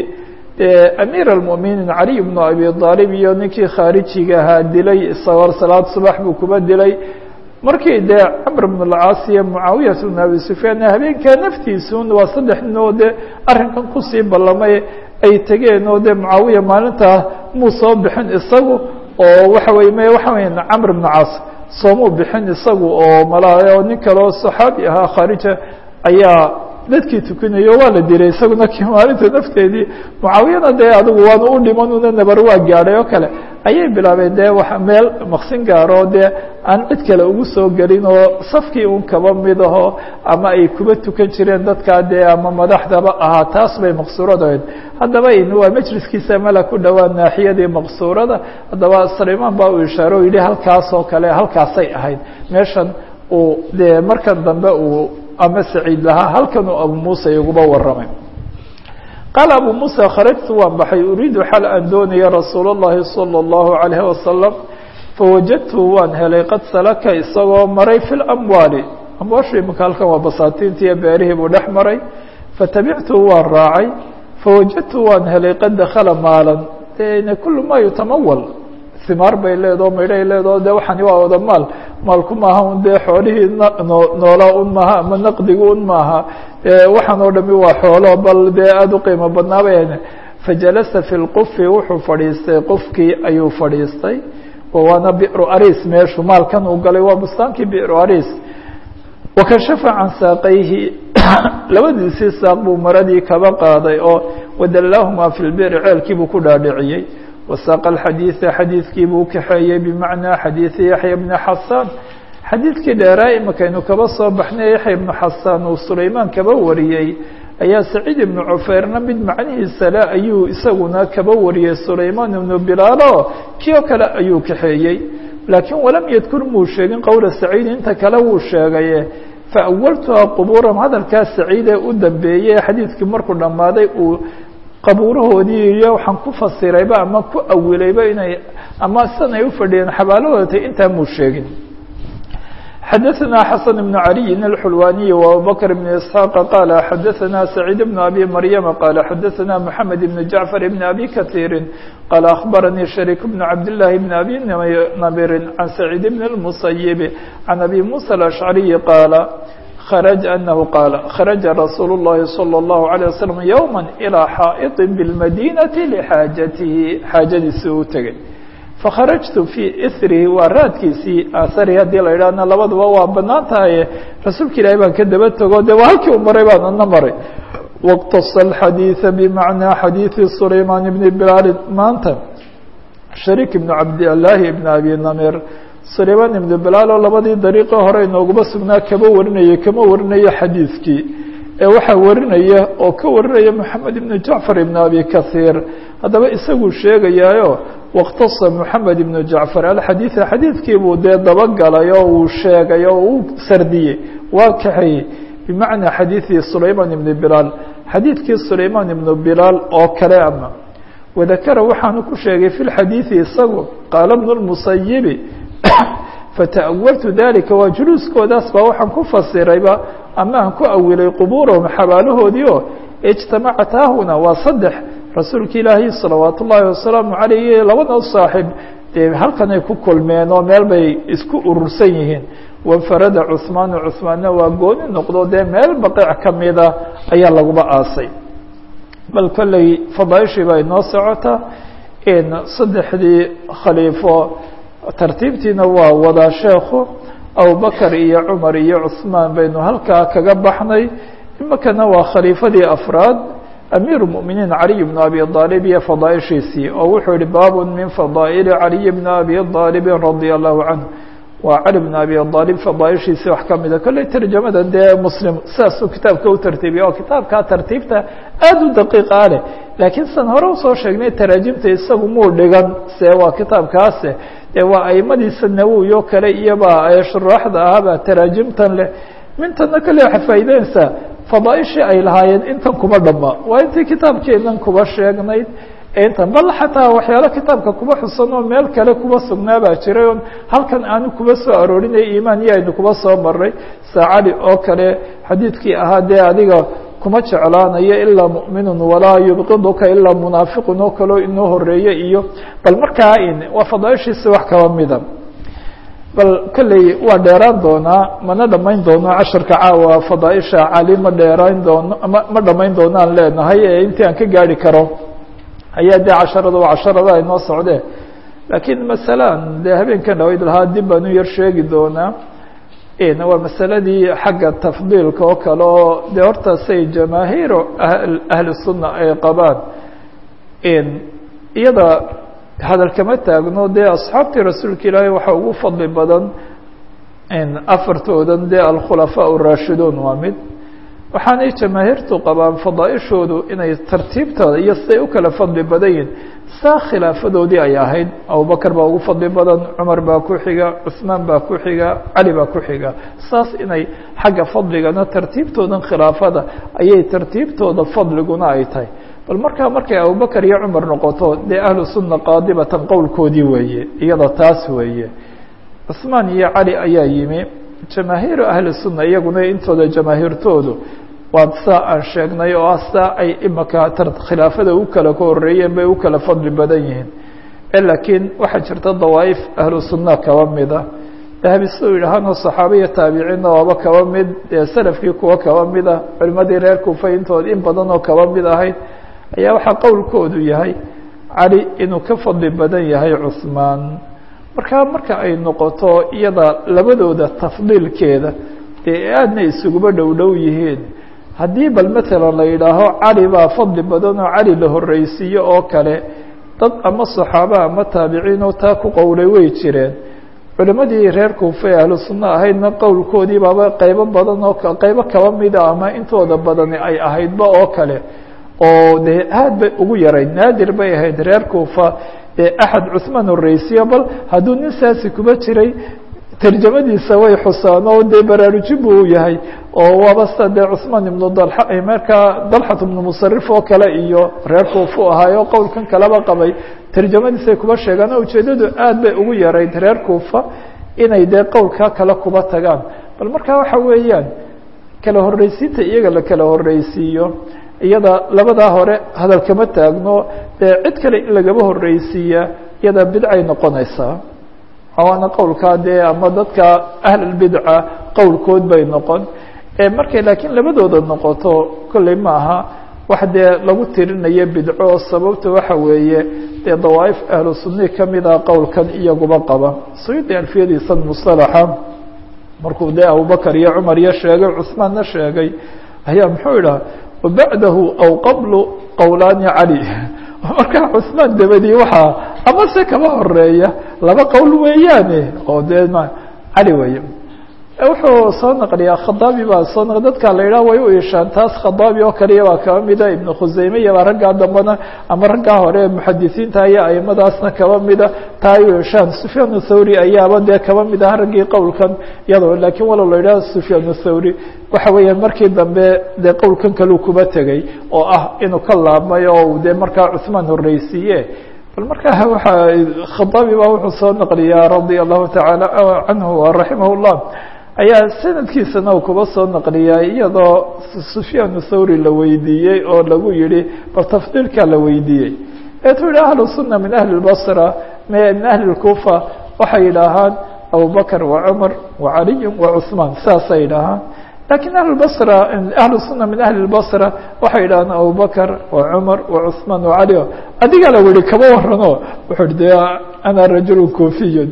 amiir almuminiin caliy bnu abi aalib iyo ninkii khaarijiga ahaa dilay isagoo salaad subax buu kuba dilay markii dee camr bn اlcaas iyo mucaawiyat bn abi sufyaan habeenkaa naftiisun waa saddex nin oo dee arrinkan kusii ballamay ay tegeen oo dee mucaawiya maalintaa muu soo bixin isagu oo waxa wey m waxa wey camr bn caas soomuu bixin isagu oo malaa nin kaleo saxaabi ahaa khaarija ayaa dadkii tukinayo waa la dilay isaguna ki maalinta nafteedii mucaawiyana dee adigu waanu u dhiman una nabar waa gaadhay oo kale ayay bilaabeen dee wa meel maqsin gaaro dee aan cid kale ugu soo gelin oo safkii un kaba mid aho ama ay kuba tukan jireen dadkaa dee ama madaxdaba ahaa taas bay maqsuuradahayd haddaba waa majliskiisa mala ku dhowaa naaxiyadii maqsuurada haddaba sulaymaan baa uu ishaare o yidhi halkaas oo kale halkaasay ahayd meeshan uu dee markan dambe uu ama saciid lahaa halkan uu abu muusa iguba waramay qaala abu muusa kharajtu waan baxay uriidu xal aan doonaya rasuul اllahi salى اllahu عalayh wasalam fawajadtu waan helay qad salaka isagoo maray fi lamwaali amwaashu imanka halkan waa basaatiinti iyo beerihii buu dhex maray fatabictu waan raacay fawajadtu waan helay qad dakala maalan de kulu ma yutamawal himaar bay leedaho maydhay leedaho de waxani waa wada maal maalku maaha un dee xoolihii noolaa un maaha ama naqdigu un maaha waxaan oo dhami waa xoolo bal dee aada u qiimo badnaabay fajalasa fi lqufi wuxuu fadhiistay qofkii ayuu fadhiistay waana biru aris meeshu maalkan uu galay waa bustaankii biru aris wakashafa can saaqayhi labadiisii saaq buu maradii kaba qaaday oo wadallaahumaa fi lbiri ceelkiibuu ku dhaadhiciyey wasaaqa alxadiida xadiidkii buu kaxeeyey bimacnaa xadiidi yaxya bni xasaan xadiidkii dheeraa imakaynu kaba soo baxnay yaxya ibnu xasaan uu sulaymaan kaba wariyey ayaa saciid ibnu cufayrna mid macnihiisa le ayuu isaguna kaba wariyey sulaymaan ibnu bilaalo kii oo kale ayuu kaxeeyey laakiin walam yadkur muu sheegin qowla saciid inta kale wuu sheegaye faawaltuha qubuuram hadalkaa saciidee u dambeeyey xadiidkii markuu dhammaaday uu qabuurahoodii iyo waxaan ku fasirayba ama ku awilayba inay ama sidan ay ufadhiyeen xabaalahooda intaa muu sheegin xadaثna xasan بن عaliyi الxulwaniي وabubakr بn isحاaq qala xadaثna سacيid بn abi maryama qala xadaثna mحamed بn jaعfar بn abi kaثيiri qala aخbaranii شharيk بn cabdالlahi بn abi namirin can سacيid بn الmusayiب can abi muسى الأشcariyi qaala خرج أنه قال خرج رsuuل اللhi صلى الله عليه وسلم يوما إلى xائط بالمdينة لxاaجaته xاaجadiisi u tegey فkخرجت في إثrihi waa raadkiisii aarhi hadii la idhahna labaduba waa banaan tahaye rasuulka ilahi baan ka daba tego de waa halkii u maray baan ana maray واqتص الحadيiث بمعنىa xadيiثi سulayمان بن بلال maanta شharيك بن cabdاللahi بن أbي نمير sulaymaan ibnu bilaal oo labadii dariiqo hore inooguma sugnaa kama warinaya kama warinayo xadiidkii ee waxaa warinaya oo ka warinaya moxamed ibnu jacfar ibnu abi kahiir haddaba isaguu sheegayaayo wاktasa moxamed ibnu jacfar alxadiida xadiidkii buu dee dabagalay oo uu sheegay oo uu sardiyey waa kaxeeyey bimacnaa xadiidi sulaymaan ibnu bilaal xadiidkii sulaymaan ibnu bilaal oo kale ama wadakara waxaanu ku sheegay fi lxadiidi isagu qaala bnu lmusayibi fata'awaltu dalika waa juluuskoodaas baa waxaan ku fasirayba ama aan ku awilay qubuurahum xabaalahoodii oo ijtamacat haahuna waa saddex rasuulka ilaahi salawaat ullaahi wasalaamu calayh labada saaxib dee halkan ay ku kulmeen oo meel bay isku urursan yihiin wanfarada cuhmaanu cuhmaanna waa gooni noqdo dee meel baqiic ka mida ayaa laguba aasay bal kolley fadaaishii baa inoo socota saddexdii khaliifo tartiibtiina waa wadaa sheekhu abubakar iyo cumar iyo cuثmaan baynu halkaa kaga baxnay imakana waa khaliifadii afraad amiir الmؤminiin caliy bn abi aalib iyo fadaaishiisii oo wuxuu yihi baab min fadaa'ili caliy bn abi aalib radي الlahu canه waa cali bn abi aalib fadaaishiisii wax kamida kolley tarjamada dee muslim sidaasuu kitaabka u tartiibiya oo kitaabkaa tartiibta aad u daqiiqa leh laakiin san hore usoo sheegnay taraajimta isagu muu dhigan se waa kitaabkaase dee waa aimadiisa nawowi oo kale iyoba shuraaxda ahaaba taraajimtan leh mintana kale waxay faa'iideynaysaa fadaaishii ay lahaayeen intan kuma dhama waa intii kitaabkeenan kuba sheegnayd intan bal xataa waxyaalo kitaabka kuba xusan oo meel kale kuba sugnaa baa jiray on halkan aanu kuba soo aroorinay imaan iyo aynu kuba soo maray saacali oo kale xadiidkii ahaa dee adiga kuma jeclaanayo ilaa muؤminu walaa yubqiduka ilaa munaafiqun oo kaleo inoo horeeye iyo bal markaa waa fadaaishiisa wax kaba mida bal kolley waa dheeraan doonaa mana dhamayn doono casharka caawa fadaaisha cali ma dheeraan doono ma ma dhamayn doonaan leenahay ee intii aan ka gaari karo ayaa dee casharada waa casharada ay noo socdeen laakiin masalan dee habeenkan dhawayd lahaa dib baan u yar sheegi doonaa waa masaladii xagga tafdiilka oo kale oo dee horta say jamaahiiru ahli sunna ay qabaan iyada hadal kama taagno dee asxaabtii rasuulka ilaahay waxaa ugu fadli badan afartoodan dee alkhulafaa الraashiduun waa mid waxaanay jamaahiirtu qabaan fadaaishoodu inay tartiibtooda iyo siday u kala fadli badan yihin saa khilaafadoodii ay ahayd abubakar baa ugu fadli badan cumar baa ku xiga cuثmaan baa ku xiga cali baa ku xiga saas inay xagga fadligana tartiibtoodan khilaafada ayay tartiibtooda fadliguna ay tahay bal markaa markay abubakar iyo cumar noqoto dee ahlu sunna qaadibatan qowlkoodii weeye iyada taas weeye cuثmaan iyo cali ayaa yimi jamaahiiru ahli sunna iyaguna intooda jamaahiirtoodu waa saa aan sheegnay oo ah saa ay imaka khilaafada u kala ka horeeyeen bay u kala fadli badan yihiin laakiin waxaa jirta dawaaif ahlu sunna kaba mida dahabi siduu yidhaahano saxaabiya taabiciinna waaba kaba mid dee salafkii kuwa kaba mida culimadii reer kufa intooda in badan oo kaba mid ahayd ayaa waxaa qowlkoodu yahay cali inuu ka fadli badan yahay cuثmaan markaa marka ay noqoto iyada labadooda tafdiilkeeda dee aadna isuguba dhow dhow yihiin haddii bal matalan la yidhaaho cali baa fadli badan oo cali la horreysiiyo oo kale dad ama saxaaba ama taabiciin oo taa ku qowlay way jireen culimadii reer kuufa ee ahlu sunna ahaydna qowlkoodii baaba qeybo badan oo qeybo kaba mida ama intooda badani ay ahaydba oo kale oo dee aad bay ugu yarayd naadir bay ahayd reer kuufa ee axad cuثmaan horreysiyo bal hadduu nin saasi kuba jiray tarjamadiisa way xusaan oo dee baraarujin bu u yahay oo waaba sida dee cuثmaan ibnu dalxa markaa dalxat ibnu musarif oo kale iyo reer kuufu ahaayo qowlkan kaleba qabay tarjamadiisay kuba sheegaan oo ujeedadu aad bay ugu yarayd reer kuufa inay dee qowlkaa kale kuba tagaan bal markaa waxa weeyaan kala horreysiinta iyaga la kala horreysiiyo iyada labadaa hore hadal kama taagno dee cid kale in lagaba horreysiiya iyada bidcay noqonaysaa waana qowlkaa dee ama dadka ahlulbidca qowlkood bay noqon markay laakiin labadooda noqoto kolley ma aha wax dee lagu tirinayo bidco sababta waxa weeye dee dawaaif ahlu sunni kamida qowlkan iyaguba qaba suyuudi alfiyadiisan musalaxa markuu dee abubakar iyo cumar iyo sheegay cuثmaanna sheegay ayaa muxuu idhaha wabacdahu aw qablu qowlaani cali markaa cuثmaan dabadii waxaa ama se kaba horeeya laba qowl weeyaane oo dee m cali weeye wuxuu soo naqliyaa khadaabi baa soo naq dadka la yidhaha way u ishaan taas khadaabi oo kaliya baa kaba mida ibnu khuseyme iyo baa raggaa dambana ama raggaa hore muxadisiinta iyo aimadaasna kaba mida taa ay u ishaan sufyaan thawri ayaaba dee kaba mid aha raggii qowlkan iyadoo laakiin walow la yidhaha sufyaan thawri waxa weeyaan markii dambe dee qowlkan kaleu kuba tegey oo ah inuu ka laabmay oo dee markaa cuثmaan horreysiiye bal markaa waa khadaabi baa wuxuu soo naqliyaa radia allahu tacaala canhu raximah llah ayaa sanadkiisana uu kuba soo naqliyaa iyadoo sufyaan thawri la weydiiyey oo lagu yihi bal tafdiilkaa la weydiiyey eetuu yihi ahlu sunna min ahli lbasra min ahli lkufa waxay yidhaahaan abubakr wa cumar wa caliy wa cuثmaan saasay yidhaahaan lakin ahlubasra ahlu sunna min ahli lbasra waxay yidhahaan abubakr wa cumar wa cuثmaan wa cali adigaa la yihi kama warano wuxuu de ana rajul kufiyun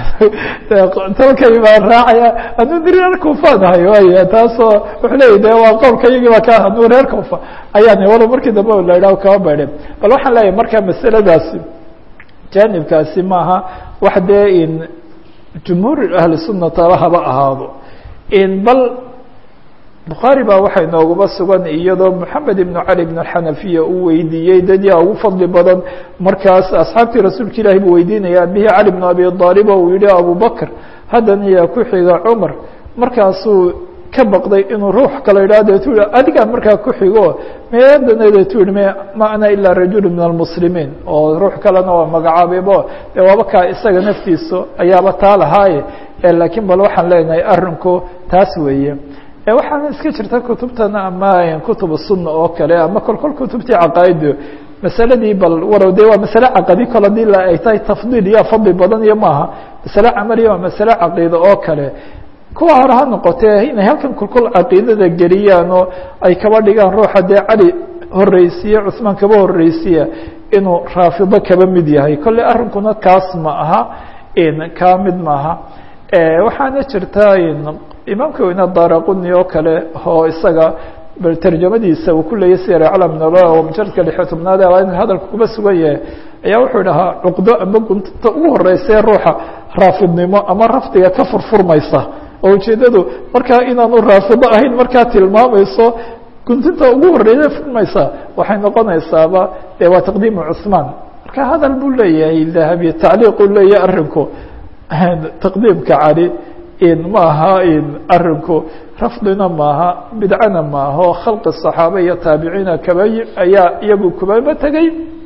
talkay baan raacaya anuu di reer kufaan ahay way taasoo wuxuu leya de waa qowlka iyagii ba ka anuu reer kufa ayaan walo markii dambe la yidhaho kama baydhe bal waxaan leeyahay marka masaladaasi janibkaasi maaha wax dee in jumhuur ahli sunna taba haba ahaado in bal bukhaari baa waxay noogaba sugan iyadoo moxamed ibnu cali ibn xanafiya uu weydiiyey dad yaa ugu fadli badan markaas asxaabtii rasuulka ilahi buu weydiinaya abihi cali bnu abi aalib oo uu yihi abubakr haddana yaa ku xiga cumar markaasuu ka baqday inuu ruux kale yidhah deetu yihi adigaa markaa ku xigo meedana deetu yihi m ma ana ilaa rajulu min almuslimiin oo ruux kalena waa magacaabaybo dee waaba kaa isaga naftiisu ayaaba taa lahaaye laakiin bal waxaan leenahay arinku taas weeye waxaana iska jirta kutubtana ama kutub sunna oo kale ama kolkol kutubtii caqaaidu masaladii bal warow de waa masale caqadi kol hadii ay tahay tafdiil iyo fadli badan iyo maaha masale camaliya waa masale caqiida oo kale kuwa hore ha noqotee inay halkan kolkol caqiidada geliyaan oo ay kaba dhigaan ruuxa dee cali horeysiye cuثmaan kaba horeysiya inuu raafido kaba mid yahay kolley arrinkuna kaas ma aha kaa mid maaha waxaana jirta imaamka weyne daraquni oo kale oo isaga bal tarjamadiisa uu ku leeyay sir aclam naba oo mujaradka lixyo tobnaad in hadalka kuba sugan yahay ayaa wuxuu dhahaa cuqdo ama gunta ugu horeysae ruuxa raafidnimo ama rafdiga ka furfurmaysa oo ujeedadu markaa inaanu raafido ahayn markaa tilmaamayso guntinta ugu horeysa furmaysa waxay noqonaysaaba de waa taqdiimu cuثmaan marka hadal buu leeyahay dahabi tacliiqu leeyahay arinku taqdiimka cali maaha arinku rafdina maaha bidcana maaha o khalqi صaxaaba iyo taabiciina kaba ayaa iyagu kubaba tegey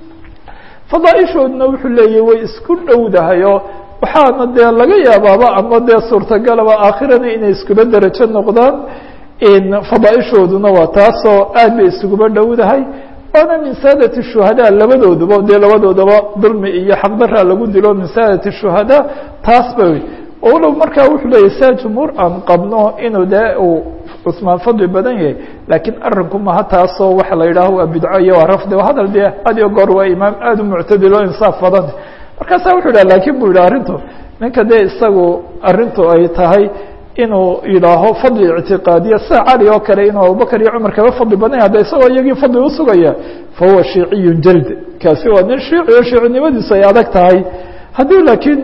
fadaaishoodna wuxuu leeyahy way isku dhowdahayo waxaana dee laga yaabaaba ama dee suurtagalaba aakhirana inay iskuba derajo noqdaan fadaaishooduna waa taasoo aad bay isuguba dhowdahay waana min saadati shuhadaa labadooduba dee labadoodaba dulmi iyo xaqdaraa lagu dilo min saadati shuhadaa taas ba walow markaa wuxuu leeyay saa jumhuur aan qabno inuu dee uu cusmaan fadli badan yahay laakiin arinku maha taasoo waxa la yidhaaho waa bidco iyo waa rafdi hadal dee had iyo goor waa imaam aada u muctadilo insaaf badan markaasa wuxuu yidhah lakin bu yidhah arrintu ninka dee isagu arrintu ay tahay inuu yidhaaho fadli ictiqaadiya sida cali oo kale inuu abubakr iyo cumar kaba fadli badan yahay hadda isagoo iyagii fadli usugaya fahuwa shiiciyun jald kaasi waa nin shiici oo shiicinimadiisu ay adag tahay haddii laakiin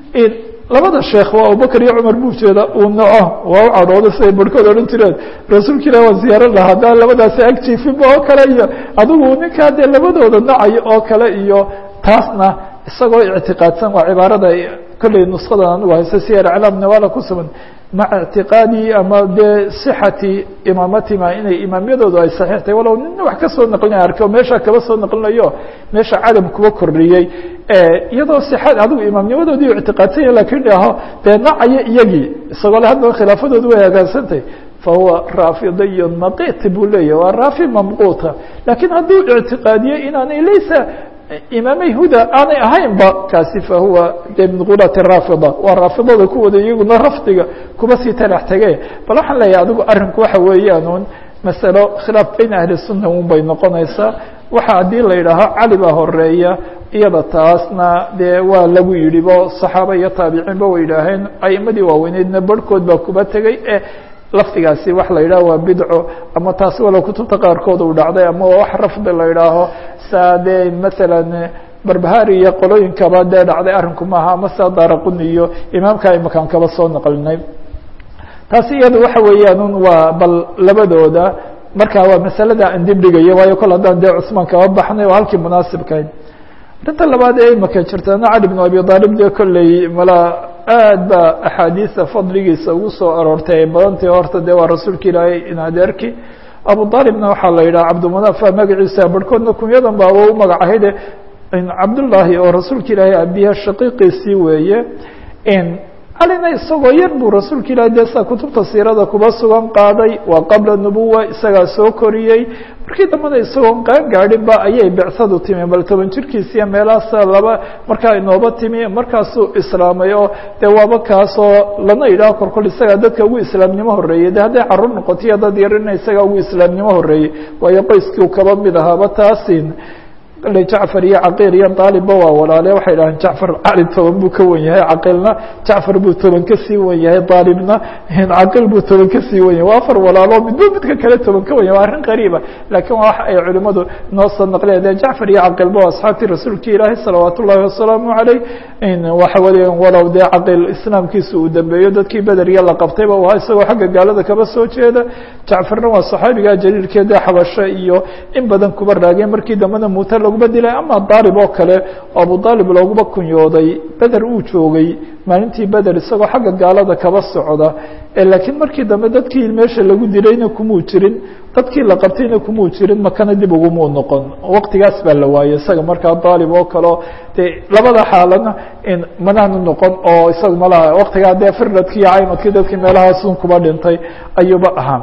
labada sheekh waa abubakr iyo cumar buu jeeda uu naco waa u cadhooda siday barhkood odhan jireen rasuulka ilah waan ziyaaro lahaa haddaan labadaasi ag jiifinba oo kale iyo adigu ninkaa dee labadooda nacayo oo kale iyo taasna isagoo ictiqaadsan waa cibaarada kolley nuskadan anigu hayse siyar aclaam nawala ku sugan maca ictiqaadi ama dee sixati imaamatima inay imaamyadoodu ay saxiix tahay walow nina wax ka soo naqlinaya arke o meesha kaba soo naqlinayo meesha cadam kuba kordhiyey iyadoo sixad adigu imaamnimadoodii ictiqaadsan yahy lakin dhaho dee nacayo iyagii isagoo le haddaba khilaafadoodu way hagaagsantahay fahuwa raafidiyun maqit buu leeyahy waa raafi mamquuta lakin hadduu ictiqaadiyo inaanay laysa imaamey huda aanay ahaynba kaasi fahuwa de min gulati raafida waa raafidada kuwooda iyaguna rafdiga kuba sii talax tege bal waxaan leeyahay adigu arinku waxa weeyaan un masalo khilaaf bayna ahli sunna un bay noqonaysaa waxa haddii la yidhaaho cali baa horeeya iyada taasna dee waa lagu yidhi bo saxaaba iyo taabiciinba way yidhaaheen aimadii waaweyneydna barhkood baa kuba tegey e lafdigaasi wax la yidhaho waa bidco ama taasi walow kutubta qaarkood uu dhacday ama wax rafdi la yidhaaho saa dee masalan barbahari iyo qolooyinkaba dee dhacday arrinku maaha ama saa daraquni iyo imaamka imakaan kaba soo naqlinay taasi iyadu waxa weeyaan un waa bal labadooda marka waa masalada aan dib dhigayo waayo kol haddaan dee cusmaan kaba baxnay oo halkii munaasibkahayd arrinta labaad ee imaka jirtana cali bn abi aalib dee kolley mala aad ba axaadiisa fadligiisa ugu soo aroortay ay badantahi horta dee waa rasuulka ilaahay in adeerki abu aalibna waxaa la yidhaha cabdimanafa magaciisa barhkoodna kunyadan baaba u magac ahayde cabdullaahi oo rasuulka ilaahay abiha shaqiiqiisii weeye calina isagoo yar buu rasuulka ilahi dee saa kutubta siirada kuba sugan qaaday waa qabla nubuwa isagaa soo koriyey markii dambena isagoon qaan gaadhin ba ayay becsadu timi bal toban jirkiisiiyo meelahaasa laba markaa inooba timi markaasuu islaamay oo dee waaba kaasoo lana yidhaho korkol isagaa dadka ugu islaamnimo horreeyey de hadday carruur noqotiyo dad yarina isagaa ugu islaamnimo horreeyey waayo qoyskii kaba mid ahaaba taasin le jacfar iyo caqiil iyo daalibba waa walaale waxay dhahaan jacfar cali toban buu ka wen yahay caqiilna jacfar buu toban kasii wen yahay daalibna caqiil buu toban kasii wen yahay waa afar walaalo midba midka kale toban ka wen yahay waa arrin qariiba laakiin waa wax ay culimadu noo soo naqliyan de jacfar iyo caqiilba waa asxaabtii rasuulka ilaahi salawaat ullahi wasalaamu caleyh waxa weeyaan walow dee caqiil islaamkiisa uu dambeeyo dadkii bederya la qabtayba waa isagoo xagga gaalada kaba soo jeeda jacfarna waa saxaabiga jaliilkeeda xabasho iyo in badan kuba raageen markii dambena muute laguba dilay ama daalib oo kale oo abu daalib looguba kunyooday beder uu joogay maalintii beder isagoo xagga gaalada kaba socda laakiin markii dambe dadkii meesha lagu dilayna kumuu jirin dadkii la qabtayna kumuu jirin makana dib ugumuu noqon waqtigaas baa la waayey isaga markaa daalib oo kaleo dee labada xaalana manaanu noqon oo isaga malaha waqtigaa dee firdadkii iyo caymadkii dadkii meelahaasun kuba dhintay ayuuba ahaa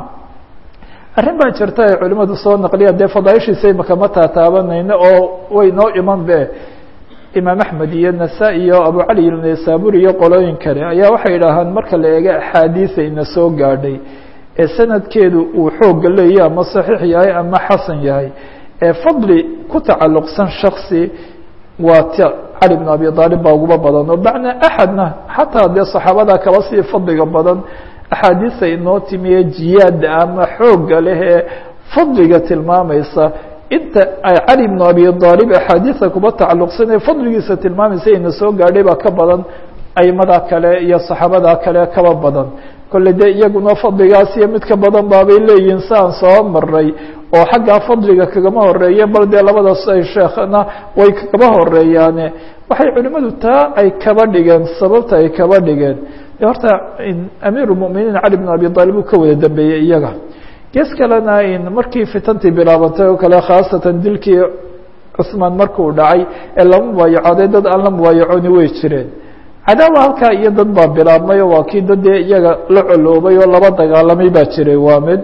arrin baa jirta ay culimadu soo naqliyaan dee fadaaishiisa imaka ma taataabanayno oo way noo iman be imaam axmed iyo nasa- iyo abu cali naysabur iyo qolooyin kale ayaa waxay idhaahaan marka la eego axaadiisa ina soo gaadhay ee sanadkeedu uu xooga leeyahy ama saxiix yahay ama xasan yahay ee fadli ku tacalluqsan shaksi waa t cali bn abi aalib baa uguba badan oo macnaa axadna xataa dee saxaabada kaba sii fadliga badan axaadiisa inoo timiye jiyaada ama xooga leh ee fadliga tilmaamaysa inta ay cali bnu abi aalib axaadiisa kuba tacalluqsan ee fadligiisa tilmaamaysa ina soo gaadhay baa ka badan aimada kale iyo saxaabada kale kaba badan kolle dee iyaguna fadligaas iyo mid ka badan baabay leeyihiin saan soo maray oo xaggaa fadliga kagama horeeye bal dee labadaas ay sheekhna way kagaba horeeyaane waxay culimadu taa ay kaba dhigeen sababta ay kaba dhigeen horta amiir muminiin cali bn abi aalib uu ka wada dambeeyey iyaga gees kalena markii fitantii bilaabantay oo kale khaasatan dilkii cusmaan markuu dhacay ee lama mubaayacooday dad aan la mubaayaconi way jireen cadaawa halkaa iyo dad baa bilaabmay oo waa kii dad dee iyaga la coloobay oo laba dagaalamay baa jiray waa mid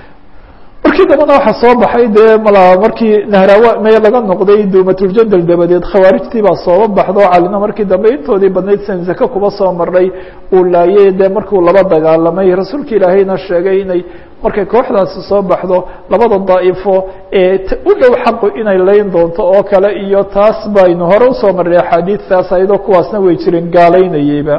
markii dambena waxaa soo baxay dee mala markii nahraawa may laga noqday duumatuljanal dabadeed khawaarijtii baa sooba baxdo calina markii dambe intoodii badnayd san zake kuba soo maray uu laayay dee markuu laba dagaalamay rasuulka ilaahayna sheegay inay markay kooxdaasi soo baxdo labada daa'ifo ee u dhow xaqu inay layn doonto oo kale iyo taas baynu hore usoo marray axaadiistaas ayadoo kuwaasna way jireen gaalaynayeyba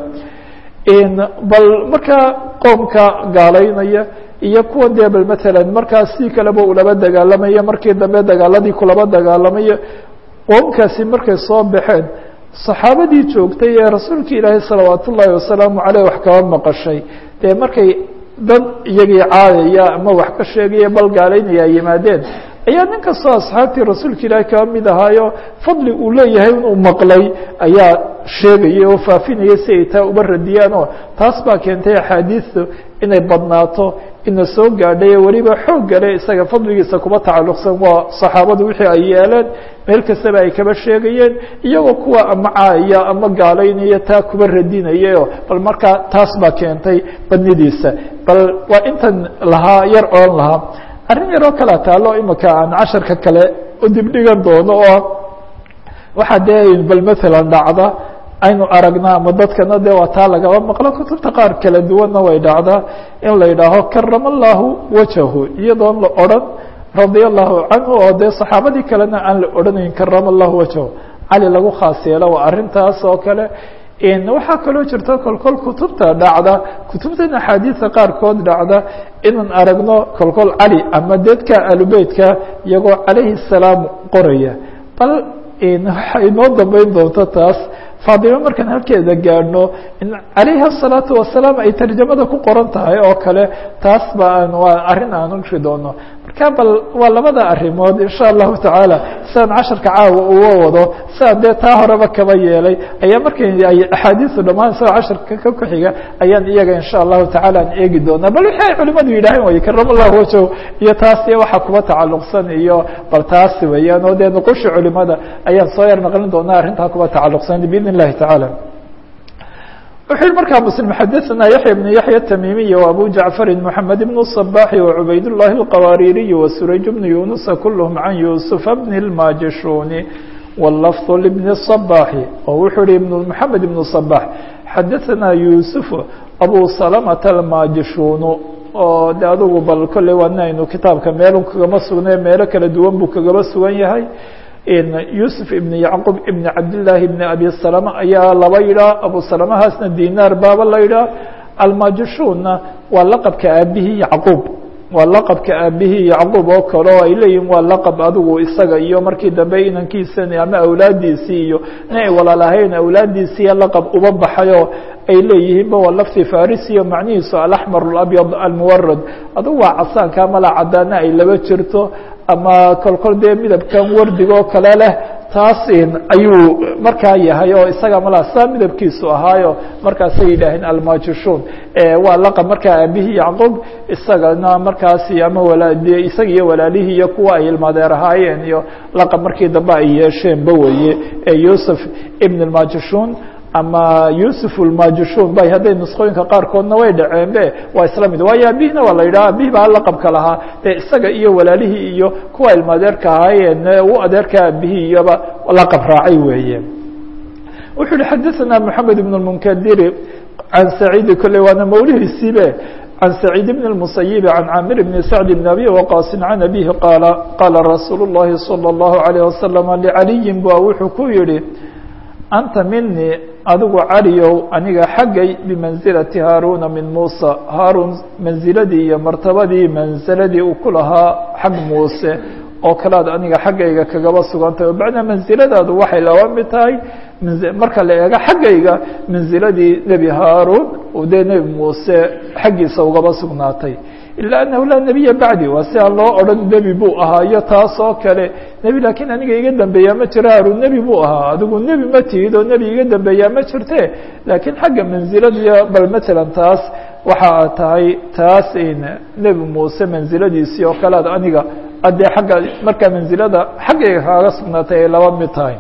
bal markaa qoomka gaalaynaya iyo kuwa dee bal matalan markaas si kaleba ulaba dagaalamaya markii dambe dagaaladii kulaba dagaalamaya qoomkaasi markay soo baxeen saxaabadii joogtay ee rasuulka ilaahay salawaat ullaahi wasalaamu caleyh wax kaba maqashay dee markay dad iyagii caadaya ama wax ka sheegaya bal gaalaynaya yimaadeen ayaa nin kastoo asxaabtii rasuulka ilaahay kaba mid ahaayo fadli uu leeyahay inuu maqlay ayaa sheegaya oo faafinaya si ay taa uba radiyaan oo taas baa keentay axaadiistu inay badnaato ina soo gaadhay weliba xoog gale isaga fadligiisa kuba tacalluqsan waa saxaabadu wixii ay yeeleen meel kastaba ay kaba sheegayeen iyagoo kuwa ama caaya ama gaalaynaya taa kuba radinayaoo bal markaa taas baa keentay badnidiisa bal waa intan lahaa yar oon lahaa arrin yaroo kalea taalo imika aan casharka kale u dibdhigan doono oo waxaa dee bal matalan dhacda aynu aragnaa ama dadkana dee waa taa lagaba maqlo kutubta qaar kala duwanna way dhacdaa in la yidhaaho karama allahu wajahu iyadoon la odran radia allahu canhu oo dee saxaabadii kalena aan la odhanayn karama allahu wajahu cali lagu khaas yeelo waa arrintaas oo kale waxaa kaloo jirta kolkol kutubta dhacda kutubtan axaadiisa qaarkood dhacda inaan aragno kolkol cali ama dadka alubeytka iyagoo calayhi salaam qoraya bal waxay noo dambeyn doonto taas faadime markaan halkeeda gaadhno in calayhi الsalaatu wasalaam ay tarjamada ku qoran tahay oo kale taas ba aan waa arrin aan ushi doono marka bal waa labada arrimood insha allahu tacaala sidaan casharka caawa uga wado sidaan dee taa horeba kaba yeelay ayaa markay ay axaadiisu dhammaan isagoo casharka ka ku-xiga ayaan iyaga insha allahu tacaala aan eegi doonaa bal wixii ay culimadu yidhaaheen way karam allahu wajow iyo taas iyo waxa kuba tacalluqsan iyo bal taasi weeyaan oo dee nuqushi culimada ayaan soo yar naqlin doonaa arrintaa kuba tacalluqsan biidn illahi tacaala wuxuu yihi markaa msلم xadثna yaحyى بن yaحyى التmimiي وأbو جaعفر محamed بن الصباح وعubayd اللhi الqwاrيري وسurayج بن يuنس كلهم عن يوسف بن الماجشhون واللفظ لبن الصباح oo wuxuu hi محamed بن الصباح xadثna يوسف أbو سلمة الماجشhون oo de adugu bal kolley waana aynu kitaabka meel kagama sugnay meelo kala duwan buu kagaba sugan yahay yusuf ibn yacqub ibn cabdillaahi ibn abi salama ayaa laba yidhaah abu salamahaasna dinaar baaba la yidhaah almajushuunna waa laqabka aabihii yacquub waa laqabka aabihii yacquub oo kale oo ay leeyihin waa laqab adigu isaga iyo markii dambe inankiisani ama awlaadiisii iyo in ay walaalahayn awlaadiisiiya laqab uba baxayoo ay leeyihiinba waa lafti farisiyo macnihiisu alaxmar alabyad almuwarad adugu waa casaanka mala cadaana ay laba jirto ama kolkol dee midabkan wardiga oo kale leh taas ayuu markaa yahay oo isaga mala saa midabkiisu ahaayo markaasay yidhaaheen almajushuun waa laqab markaa aabihii yacquub isagana markaasi ama walaad isaga iyo walaalihii iyo kuwa ay ilmaadeer ahaayeen iyo laqab markii dambe ay yeesheenba weye yusuf ibn اlmajushuun ama yusuf اlmajushuun bay hadday nusqooyinka qaarkoodna way dhaceen be waa isla mid waayo abihina waa la yidhaha abihi baa laqabka lahaa dee isaga iyo walaalihii iyo kuwa ilmaadeerka ahaayeen u adeerka abihii iyoba laqab raacay weeye wuxuu yihi xadaثna mحamed بن المnkdiri can saciidi kolley waana mawlihiisiibe can saciid bn الmusayibi can camir bn sacd bn abi waqaasi can abihi qaala qaala rasuul الlahi salى الlahu عalيه wasalam lcaliyin ba wuxuu ku yihi anta minii adigu caliyow aniga xaggay bimansilati haaruna min muusa haaruun mansiladii iyo martabadii mansiladii uu ku lahaa xag muuse oo kalead aniga xaggayga kagaba sugantahay oo bacdaa mansiladaadu waxay laba mid tahay marka la eego xaggayga mansiladii nebi haaruun dee nebi muuse xaggiisa ugaba sugnaatay ilaa annahu laa nebiya bacdi waa si aan loo odhan nebi buu ahaa iyo taas oo kale nebi laakiin aniga iga dambeeyaa ma jiro haruun nebi buu ahaa adigu nebi ma tihid oo nebi iga dambeeyaa ma jirte laakiin xagga mansiladiya bal matalan taas waxa a tahay taas nebi muuse mansiladiisii oo kalead aniga adee agga markaa mansilada xaggayga kaaga sugnaatay ay laba mid tahay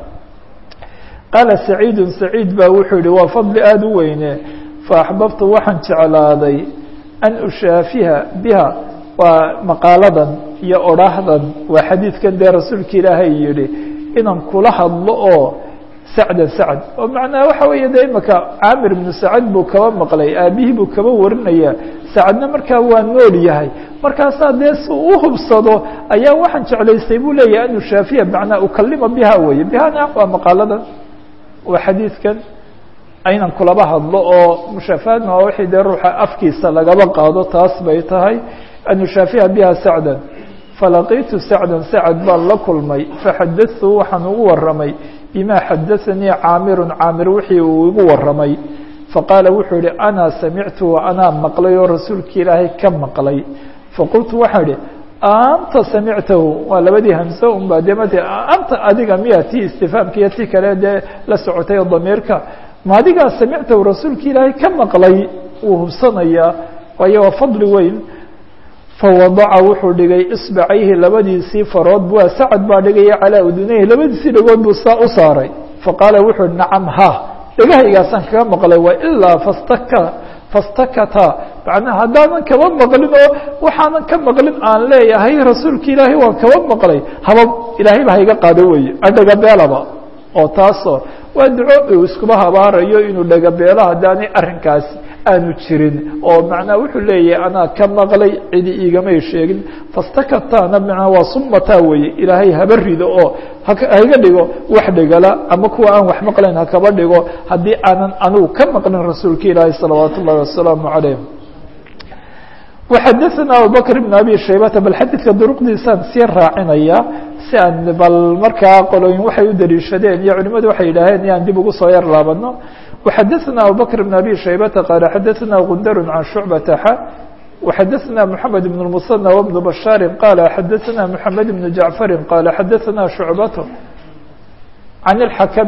qaala saciidu saciid baa wuxuu yihi waa fadli aada u weyne faaxbabtu waxaan jeclaaday an ushaafiha biha waa maqaaladan iyo odhaahdan waa xadiidkan dee rasuulka ilaahay yihi inaan kula hadlo oo sacdan sacd oo macnaha waxa weeye de imaka caamir ibnu sacad buu kaba maqlay aabihii buu kaba warinaya sacadna markaa waa nool yahay markaasaa dee si u hubsado ayaa waxaan jeclaystay buu leeyahay an ushaafiya macnaa ukalima biha weye bihana waa maqaaladan waa xadiidkan aynan kulaba hadlo oo mushaafahaadna waa wixii dee ruuxa afkiisa lagaba qaado taas bay tahay an ushaafiha biha sacdan falaqiitu sacdan sacad baan la kulmay faxadatu waxaan ugu waramay bima xadaanii caamirun caamir wixii uu igu waramay faqaala wuxuu yihi ana samictu anaa maqlay oo rasuulki ilaahay ka maqlay faqultu waxaan idhi anta samictahu waa labadii hamse un baa dee mate anta adiga miya ti istifaamka iyo ti kale dee la socotay oo damiirka ma adigaa samictahu rasuulki ilaahay ka maqlay wuu hubsanayaa waayo waa fadli weyn fawadaca wuxuu dhigay isbacayhi labadiisii farood waa sacad baa dhigaya calaa udunayhi labadiisii dhagood buu saa u saaray faqaala wuxuu hi nacam ha dhegahaygaasaan kaga maqlay waa ilaa fastaka fastakata macnaa haddaanan kaba maqlin oo waxaanan ka maqlin aan leeyahay rasuulka ilaahay waan kaba maqlay haba ilaahay ba hayga qaado weye adhagabeelaba oo taasoo waa duco uu iskuba habaarayo inuu dhagabeelo haddaanay arrinkaasi aanu jirin oo macnaa wuxuu leeyahay anaa ka maqlay cidi iigamay sheegin fastakataana manaa waa sumataa weeye ilaahay haba rido oo haiga dhigo wax dhigala ama kuwa aan wax maqlayn hakaba dhigo haddii aanan anigu ka maqlin rasuulka ilaahi salawaat ullahi wasalaamu calayh وxadثna abubكر بن abي shaybata bal xadidka duruqdiisaan sii raacinaya si aan bal markaa qolooyin waxay u daliishadeen iyo culimadu waxay yidhaaheen yaan dib ugu soo yar laabano وxadثna abubكر بن abي shaybata qال xadثna gundar عan شhuعبة x وxadثna محamed بن المصنى وبن بشhاar qال xadثna محamed بن جaعفر qال xadثna شhuعبة عن الحkم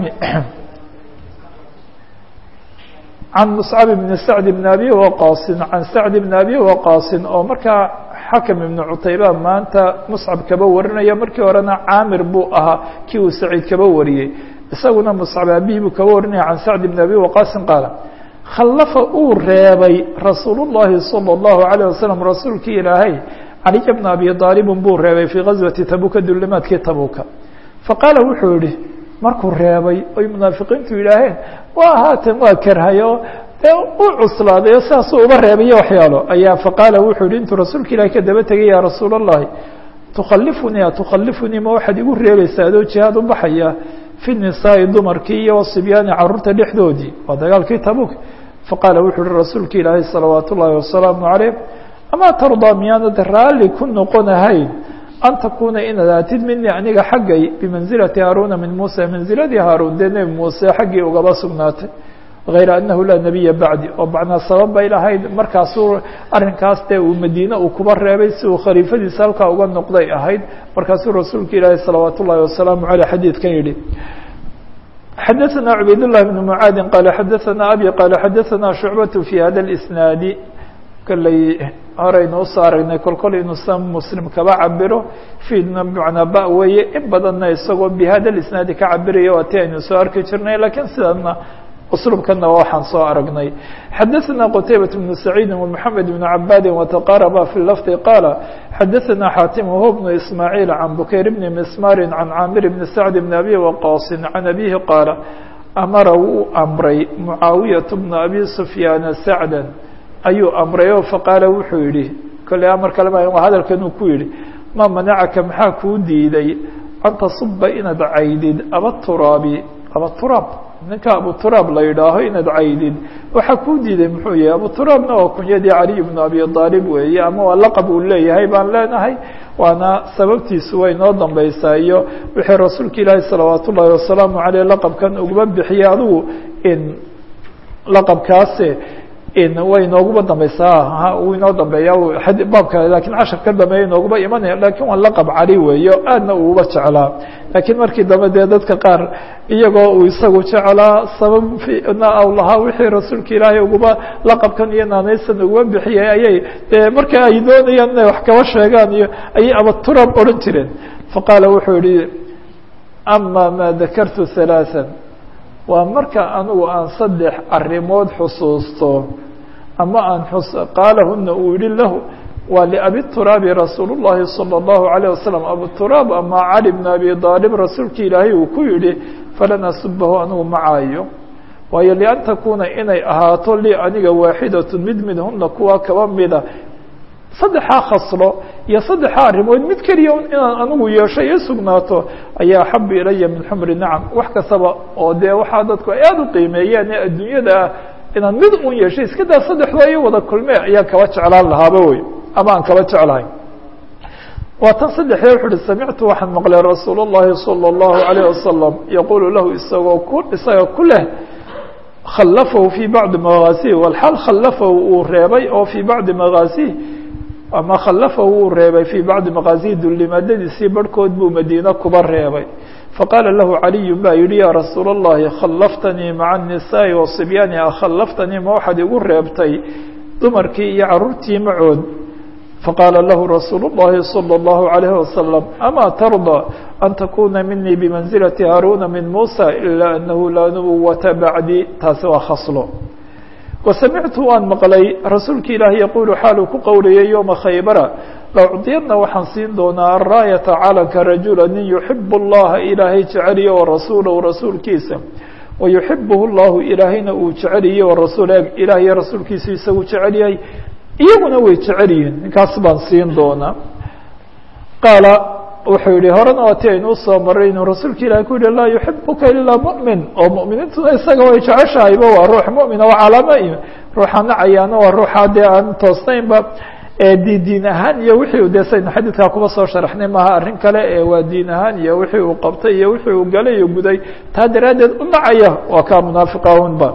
عن مصعب بن سعد بن أbي وqاص عن سعد بن أbي وqاص oo markaa xakم iبن cutayba maanta مصcab kaba warinaya markii horena caamir buu ahaa kii uu سacيid kaba wariyey isaguna مصcab abihi buu kaba warinaya عan سعد بن أbي وqاص qاaل khaلفa uu reebay رasuul الlahi صلى الlaهu عليه وسلم rasuulkii ilaahay عaلي بن أbي طاaلب buu reebay fي غaزوaةi tabuka dulimaadkii tabuka faqاala wuxuu yihi markuu reebay oy munaafiqiintu yidhaaheen waa haatan waa kerhayo dee u cuslaadayo saasuu uga reebayo waxyaalo ayaa faqaala wuxuu yihi intuu rasuulka ilahi ka daba tegay ya rasuul الlahi tukalifunii atukalifunii ma waxaad igu reebaysaa adoo jihaad u baxaya fi nisaa'i dumarkii iyo wasibyaani caruurta dhexdoodii waa dagaalkii tabuk faqaala wuxuu uhi rasuulka ilaahay salawaat ullaahi wasalaamu calayh amaa tardaa miyaanad raalli ku noqonahayn an takuna inaad aatid minii aniga xaggay bimanzilati haaruuna min muusa manziladii haaruun dee nebi muuse xaggii ugaba sugnaatay hayra anahu laa nebiya bacdi oo macnaa sabab bay lahayd markaasuu arrinkaas dee uu madiine uu kuba reebay si uu khaliifadiisa halkaa uga noqday ahayd markaasuu rasuulka ilaahi salawaat ullaahi wasalaamu caleyh xadiidkan yidhi xadaثna cubayd لlah بn mعaadi qala xadaثna abi qala xadaثna shucbaة fi hada اsnaadi kolley horeynu usoo aragnay kolkol inuu sa muslim kaba cabiro fiidna bmacnaa ba weeye in badanna isagoo bihada isnaadi ka cabiraya waa ti aynu soo arki jirnay lakiin sidana uslubkana waxaan soo aragnay xadaثna qtaybaة بن سacيidi ومحamed بن cabadi وتqarba في lfظ qala xadaثna xatim whu بن ismاعيل عan bukayr بn msmar عan camir بn sacd بn abi waqاص عan abihi qaala amara wuu amray mucaawiyaة بn abi سfyaana sacda ayuu amrayo faqaala wuxuu yihi kolley amar kale ma waa hadalkanuu ku yihi ma manacaka maxaa kuu diiday an tasuba inaad caydid abaturaabi abaturaab ninka abuturaab la yidhaaho inaad caydid waxaa kuu diiday muxuu yahay abuturaabna waa kunyadii caliy bnu abi aalib weeye ama waa laqab uu leeyahay baan leenahay waana sababtiisu way noo dambaysaa iyo wixii rasuulka ilaahi salawaat ullaahi wasalaamu caleyh laqabkan uguma bixiyey adigu in laqabkaase way nooguba dambaysaa uu inoo dambeeya baabka lakin cashar ka dambeeya inooguba imanaya lakin waa laqab cali weeye o aadna uuba jeclaa lakiin markii dambe dee dadka qaar iyagoo uu isagu jeclaa sababna aw lahaa wixii rasuulka ilaahay uguba laqabkan iyo naanaysan uguba bixiyay ayay dee marka ay doonayaan inay wax kaba sheegaan iyo ayay abaturab odhan jireen faqaala wuxuu yihi ama ma dakartu halaaثa waa marka anigu aan saddex arrimood xusuusto ama aan qaalahuna uu yihi lahu waa liabituraabi rasuul الlahi salى الlahu عalيه wasalam abuturaab ama cali bn abi aalib rasuulki ilaahay uu ku yihi falan asubahu anigu macaayo waayo lian takuna inay ahaato lii aniga waaxidaة mid midhuna kuwa kaba mida saddexaa khaslo iyo saddexaa arrimood mid keliya inaan anigu yeesho ii sugnaato ayaa axabu ilaya min xumri nacam wax kastaba oo dee waxaa dadku ay aada u qiimeeyeen ee adduunyada ah inaan mid un yeeshay iska daa saddexdoo iyo wada kulme ayaan kaba jeclaan lahaaba wey ama aan kaba jeclahay waa tan saddexdee wuxu uhi samictu waxaan maqlay rasuul الlahi salى الlahu عalيه wasalam yaqulu lahu isagoo ku isaga ku leh khallafahu fii bacdi magaasihi walxaal khallafahu uu reebay oo fii bacdi magaasihi ama khallafahu wuu reebay fii bacdi maqaasihi dullimaadadiisii barhkood buu madiine kuba reebay faqaala lahu caliyu baa yihi yaa rasuula اllahi khallaftanii maca الnisaaءi wasibyaani akhallaftanii ma waxaad igu reebtay dumarkii iyo caruurtii macood faqaala lahu rasuul الlahi salى الlahu عalayh wasalam ama tarضى an takuna minii bimanzilati haaruuna min muusa ilaa anahu laa nubuwata bacdi taasi waa khaslo wasamictu waan maqlay rasuulki ilaahi yaquulu xaaluu ku qowlayay yowma khaybara laucdiyadna waxaan siin doonaa araayata calanka rajula nin yuxibu اllaha ilaahay jeceliye warasuulahu rasuulkiisa wayuxibuhu llahu ilaahayna uu jeceliye warasuul ilaah iyo rasuulkiisu isagu jecel yahay iyaguna way jecel yihiin ninkaas baan siin doonaa qaala wuxuu yihi horena waa ti aynu usoo maray inuu rasuulka ilahi ku yihi laa yuxibuka ilaa muؤmin oo mu'miniintuna isaga way jeceshahayba waa ruux muؤmina waa calaamo ruuxa nacayaana waa ruuxa dee aan toosnaynba di diin ahaan iyo wixii dee saynu xadiidkaa kuba soo sharaxnay maaha arrin kale ee waa diin ahaan iyo wixii uu qabtay iyo wixii uu galay iyo guday taa daraaddeed u nacaya waa kaa munaafiqahunba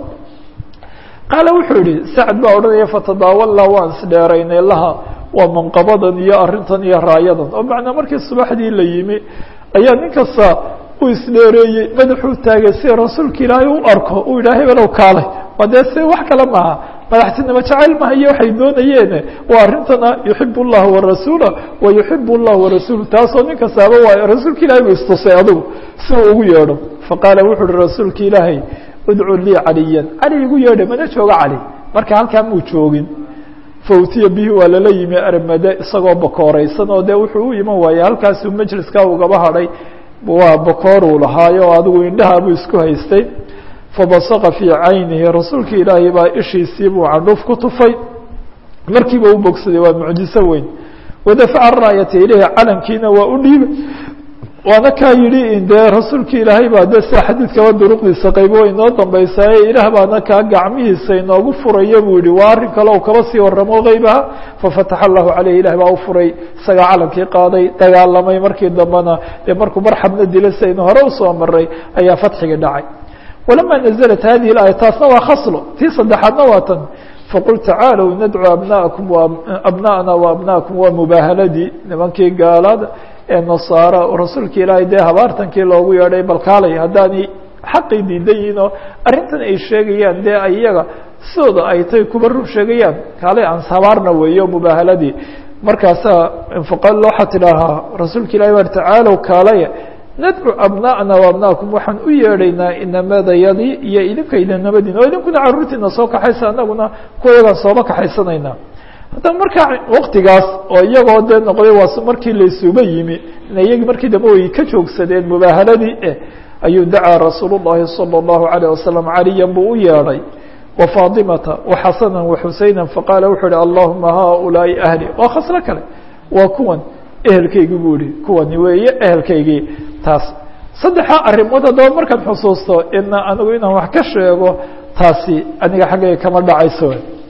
qaala wuxuu yihi sacd baa odhanaya fatadaawalnaa waan isdheeraynay laha waa manqabadan iyo arrintan iyo raayadan oo macnaa markii subaxdii la yimi ayaa nin kasta uu isdheereeyey madaxuu taagay si rasuulka ilaahay u arko uu yidhaha hebelow kaalay waa dee se wax kale maaha madaxtinimo jacayl maha iyo waxay doonayeene waa arrintana yuxib اllah warasuula wa yuxib اllah warasuulu taasoo nin kastaaba waa rasuulka ilahay bu istusay adugu si uu ugu yeedho faqaala wuxu uhi rasuulka ilaahay udcu lii caliyan cali igu yeedha mana joogo cali marka halkaa muu joogin fautiya bihi waa lala yimi armade isagoo bakooreysan oo dee wuxuu u iman waayey halkaasuu majliskaa ugaba hadhay waa bakooruu lahaayo oo adigu indhaha buu isku haystay fabasaqa fii caynihi rasuulka ilaahay baa ishiisii buu candhuuf ku tufay markiiba u bogsaday waa mucjiso weyn wadafaca raayata ilayhi calankiina waa u dhiibay waana kaa yidhi dee rasuulka ilaahay baa de sia xadiidkaba duruqdiisa qaybo way inoo dambeysaaye ilaah baana kaa gacmihiisa inoogu furaya buu yihi waa arrin kale oo kaba sii waramo keybaha fafataxa allahu caleyh ilah baa u furay isagaa calankii qaaday dagaalamay markii dambena dee markuu marxabna dila saynu hore usoo maray ayaa fatxigii dhacay walama naزlat hadihi اaaya taasna waa khaslo tii saddexaadna waa tan faqul tacaalow nadcu abnaakum abna'na waabnaakum waa mubaahaladii nimankii gaalada ee nasaara rasuulka ilaahay dee habaartankii loogu yeedhay balkaalay haddaanay xaqii diidan yihin oo arrintan ay sheegayaan dee iyaga sidooda ay tay kuba run sheegayaan kaalay aan habaarna weeyo mubaahaladii markaasaa infaqal waxaa tidhaahaa rasuulka ilahi war tacaalow kaalaya nadcu abna'na waabnaakum waxaan u yeedhaynaa inamadayadii iyo idinka idinamadiina oo idinkuna caruurtiina soo kaxaysa anaguna kuwayagaan sooba kaxaysanaynaa haddaba markaa waktigaas oo iyagoo dee noqday waa markii laysuba yimi iyagii markii dambe way ka joogsadeen mubaahaladii eh ayuu dacaa rasuul الlahi salى الlahu عalيه wasalam caliyan buu u yeedhay wa faatimata wa xasana wa xuseyna faqaala wuxuu uhi allahuma haؤulaaءi ahli waa khaslo kale waa kuwan ehelkaygii buu ihi kuwani weeye ehelkaygii taas saddexaa arrimood haddaba markaad xusuusto ina anigu inaan wax ka sheego taasi aniga xaggayga kama dhacayso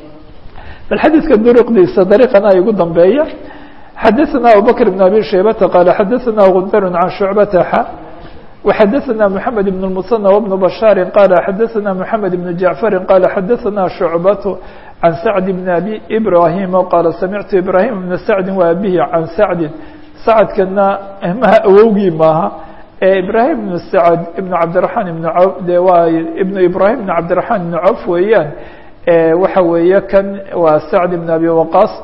bal xadiidka duruqdiisa dariiqana ay ugu dambeeya xadaثana abubakr بn abi shaybata qaala xadaثana gundar can shucbata xa وxadaثana mحamed بn الmuثنى وبن bashاari qaala xadaثana mحamed بn jaعfari qaala xadaثana shucbat can sacd bn abi ibrahim qaala samictu ibrahim bna sacdi wa abihi can sacdi sacadkana maha awowgii maaha ibrahim ibn sacd ibn cabdiرaحman ibn cawf de waa ibn ibrahim ibn cabdiرaحman ibn cawf weeyaan waxa weeye kan waa sacd ibn abi waqaas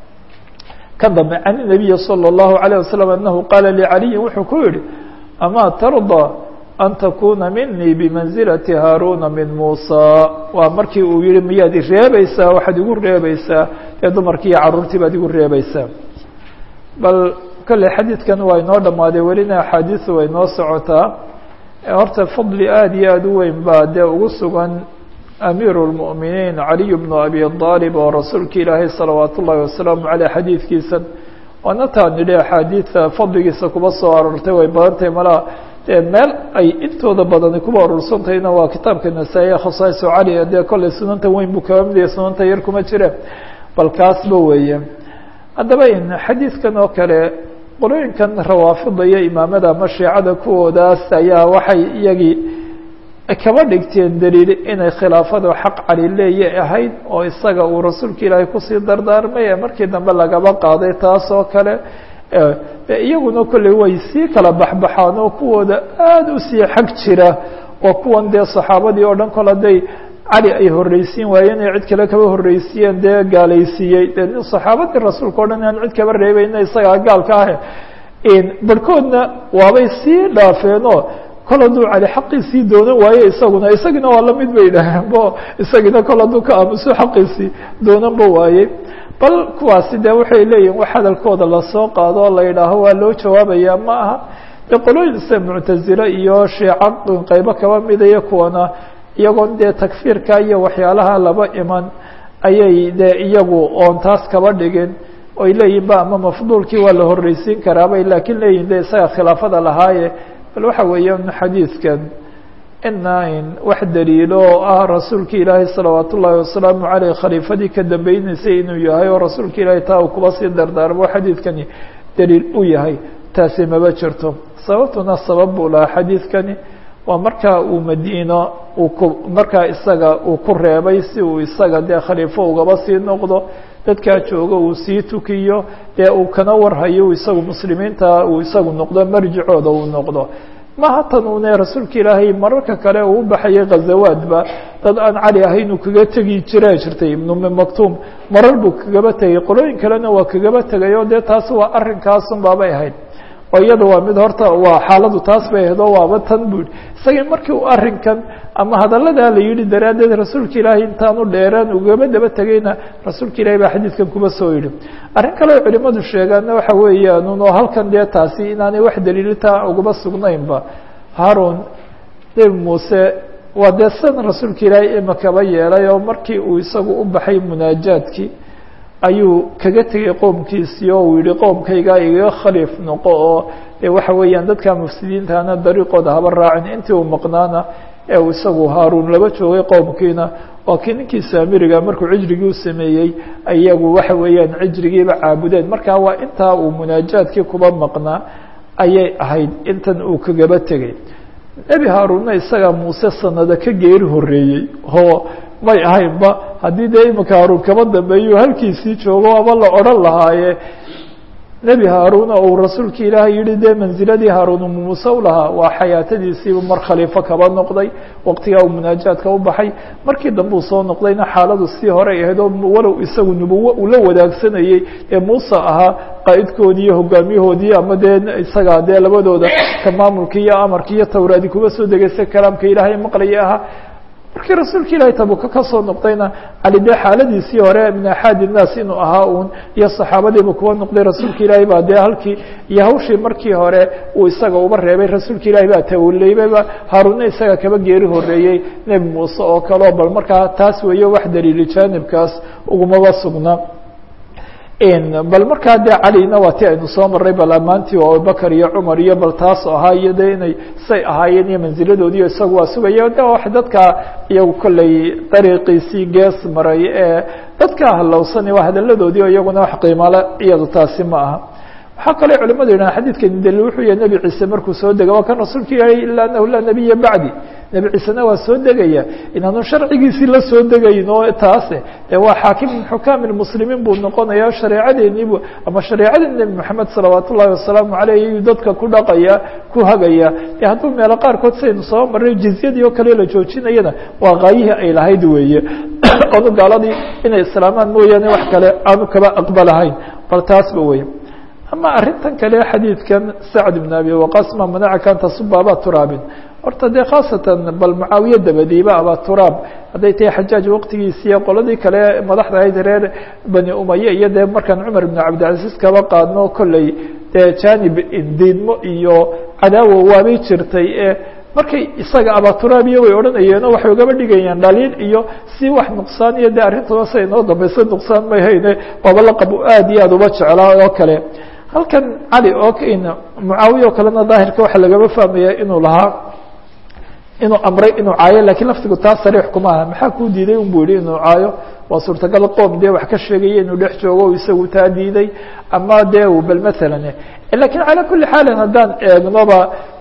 ka dambe can الnabiyi salى الlahu عalيه wasalam anahu qaala licaliyin wuxuu ku yihi ama tarضى an takuna minii bimanزilati haaruna min musa waa markii uu yihi miyaad ireebaysaa waxaad igu reebaysaa ee dumarkii iyo caruurtii baad igu reebaysaa bal kolley xadiidkan waa inoo dhammaaday welina axaadiisu way noo socotaa horta fadli aada iyo aada u weyn baa dee ugu sugan amiir الmؤminiin caliy bnu abi aalib oo rasuulka ilaahay salawaat ullahi wasalaamu aleyh xadiidkiisa waana taa nidhi axaadiida fadligiisa kuba soo aroortay way badan tahay malaa dee meel ay intooda badani kuba aruursantahayna waa kitaabka nasaa-i khasaaso cali dee kolley sunanta weyn buu kaba midaya sunanta yar kuma jire bal kaasba weeye haddaba in xadiidkan oo kale qolooyinkan rawaafida iyo imaamada ama shiicada kuwoodaas ayaa waxay iyagii kaba dhigteen daliil inay khilaafadu xaq cali leeye ahayd oo isaga uu rasuulka ilaahay kusii dardaarmay ee markii dambe lagaba qaaday taas oo kale iyaguna kolley way sii kala baxbaxaan oo kuwooda aada usii xag jira oo kuwan dee saxaabadii oo dhan kol hadday cali ay horreysiin waayeen ay cid kale kaba horreysiiyeen dee gaalaysiiyey dee nin saxaabadii rasuulka o dhan aan cid kaba reebayna isagaa gaalka ah barhkoodna waabay sii dhaafeenoo kol hadduu cali xaqiisii doonan waaye isaguna isagina waa lamid bay dhaheen bo isagina kol hadduu ka aamuso xaqiisii doonanba waaye bal kuwaasi de waxay leeyihin wax hadalkooda lasoo qaado oo la yidhaaho waa loo jawaabaya ma aha de qolooyin sida muctazile iyo shiica qeybo kaba midaya kuwana iyagoon dee takfiirka iyo waxyaalaha laba iman ayay de iyagu oon taas kaba dhigin oy leeyihin ba ama mafduulkii waa la horreysiin karaabay laakiin leeyihin de isaga khilaafada lahaaye bal waxa weeya xadiidkan ina wax daliilo oo ah rasuulka ilaahay salawaat ullaahi wasalaamu caleyh khaliifadii ka dambaynaysay inuu yahay oo rasuulka ilaahay taa uu kuba sii dardaarmo xadiidkani daliil u yahay taasi maba jirto sababtuna sabab buu lahaa xadiidkani waa markaa uu madiino uu ku markaa isaga uu ku reebay si uu isaga dee khaliifo ugaba sii noqdo dadkaa jooga uu sii tukiyo dee uu kana warhayo isagu muslimiinta uu isagu noqdo marjicooda uu noqdo maha tan une rasuulka ilaahay mararka kale uu u baxayay ghazawaadba dad aan cali ahayn uu kaga tegi jiraa jirtay ibnu maktuum marar buu kagaba tegay qolooyin kalena waa kagaba tegay oo dee taas waa arrinkaasun baabay ahayd oo iyada waa mid horta waa xaaladu taas bay ahayd oo waaba tan bu yihi isagii markii uu arrinkan ama hadalladaa la yidhi daraaddeed rasuulka ilaahay intaanu dheeraan ugaba daba tegayna rasuulka ilahay baa xadiidkan kuba soo yidhi arrin kale oo culimadu sheegaanna waxa weeyaan un oo halkan dee taasi inaanay wax daliilitaa ugaba sugnaynba haarun nebi muuse waa dee san rasuulka ilaahay imakaba yeelay oo markii uu isagu u baxay munaajaadkii ayuu kaga tegay qoomkiisii oo uu yihi qoomkaygaa igaga khaliif noqo oo de waxa weeyaan dadka mufsidiintaana dariiqooda haba raacin intii uu maqnaana ee uu isagu haaruun laba joogay qoomkiina waa kii ninkii saamiriga markuu cijrigii u sameeyey iyagu waxa weeyaan cijrigiiba caabudeen markaa waa intaa uu munaajaadkii kuba maqnaa ayay ahayd intan uu kagaba tegay nebi haaruunna isagaa muuse sanada ka geeri horeeyey oo may ahaynba haddii dee imika haaruun kaba dambeeyo halkiisii joogo aba la odhan lahaaye nebi haaruun oo uu rasuulka ilaahay yihi dee manziladii haaruun muuse u lahaa waa xayaatadiisiibu mar khaliifo kaba noqday waqtigaa uu munaajaadka u baxay markii dambe uu soo noqdayna xaaladu sii horey ahayd oo walow isagu nubuwo uu la wadaagsanayey ee muuse ahaa qaa'idkoodii iyo hogaamiyahoodii ama dee isagaa dee labadooda ka maamulka iyo amarka iyo tawraadi kuba soo degaysa kalaamka ilaahay maqlaya ahaa markii rasuulka ilaahay tabuka ka soo noqdayna cali dee xaaladiisii hore min axaadi innaas inuu ahaa uun iyo saxaabadiiba kuwa noqday rasuulka ilaahay baa dee halkii iyo hawshii markii hore uu isaga uba reebay rasuulka ilaahay baa tawaleybaba haaruunna isaga kaba geeri horeeyey nebi muuse oo kaleo bal markaa taas weeye wax daliili jaanibkaas ugumaba sugna bal markaa dee calina waa ti aynu soo maray bal ammaantii oo abubakar iyo cumar iyo bal taas ahaa iyo de inay say ahaayeen iyo manziladoodiiyo isagu waa sugaya de wax dadka iyagu kolley dariiqiisii gees maray ee dadka halowsani waa hadalladoodii o iyaguna wax qiimale iyadu taasi ma aha waxaa kaloo culimadu yidhahan xadiidkani daliil wuxuu yahay nebi ciise markuu soo dega waa kan rasuulka ilaahay ila anahu laa nebiya bacdi nebi ciisena waa soo degaya inaanu sharcigiisii la soo degayn oo taase dee waa xaakim min xukaami lmuslimiin buu noqonaya shareecadeeniibu ama shareecadii nebi moxamed salawaat ullahi wasalaamu caleyh ayuu dadka ku dhaqaya ku hagaya dee hadduu meelo qaarkood saynu soo maray jizyadii oo kale la joojinayana waa kaayihii ay lahayd weeye onu gaaladii inay islaamaan mooyaane wax kale aanu kaba aqbalahayn bal taasba wey ama arrintan kale xadiidkan sacd ibn abi waqas ma manacaka an tasuba aba turaabin horta dee khaasatan bal mucaawiye dabadiiba aba turaab hadday tahay xajaaj waqtigiisiiyo qoladii kale madaxda ahayd reer bani umaye iyo dee markaan cumar ibn cabdilcaziz kaba qaadno kolley dee janib diidmo iyo cadaawo waabay jirtay ee markay isaga abaturaabiya way odhanayeen oo waxay ugaba dhigayaan dhaliil iyo si wax nuqsaan iyo dee arrintuna say inoo dambaysa nuqsaan may hayne waaba laqab aad iyo aad uba jeclaa oo kale halkan cali oo mucaawiya oo kalena daahirka waxaa lagaba fahmaya inuu lahaa inuu amray inuu caayo lakiin laftigu taa sariix kuma aha maxaa kuu diiday un bu yihi inuu caayo waa suurtagal qoom dee wax ka sheegaya inuu dhex joogo o isagu taa diiday ama dee bal maalan lakin calaa kuli xaalin haddaan eegnoba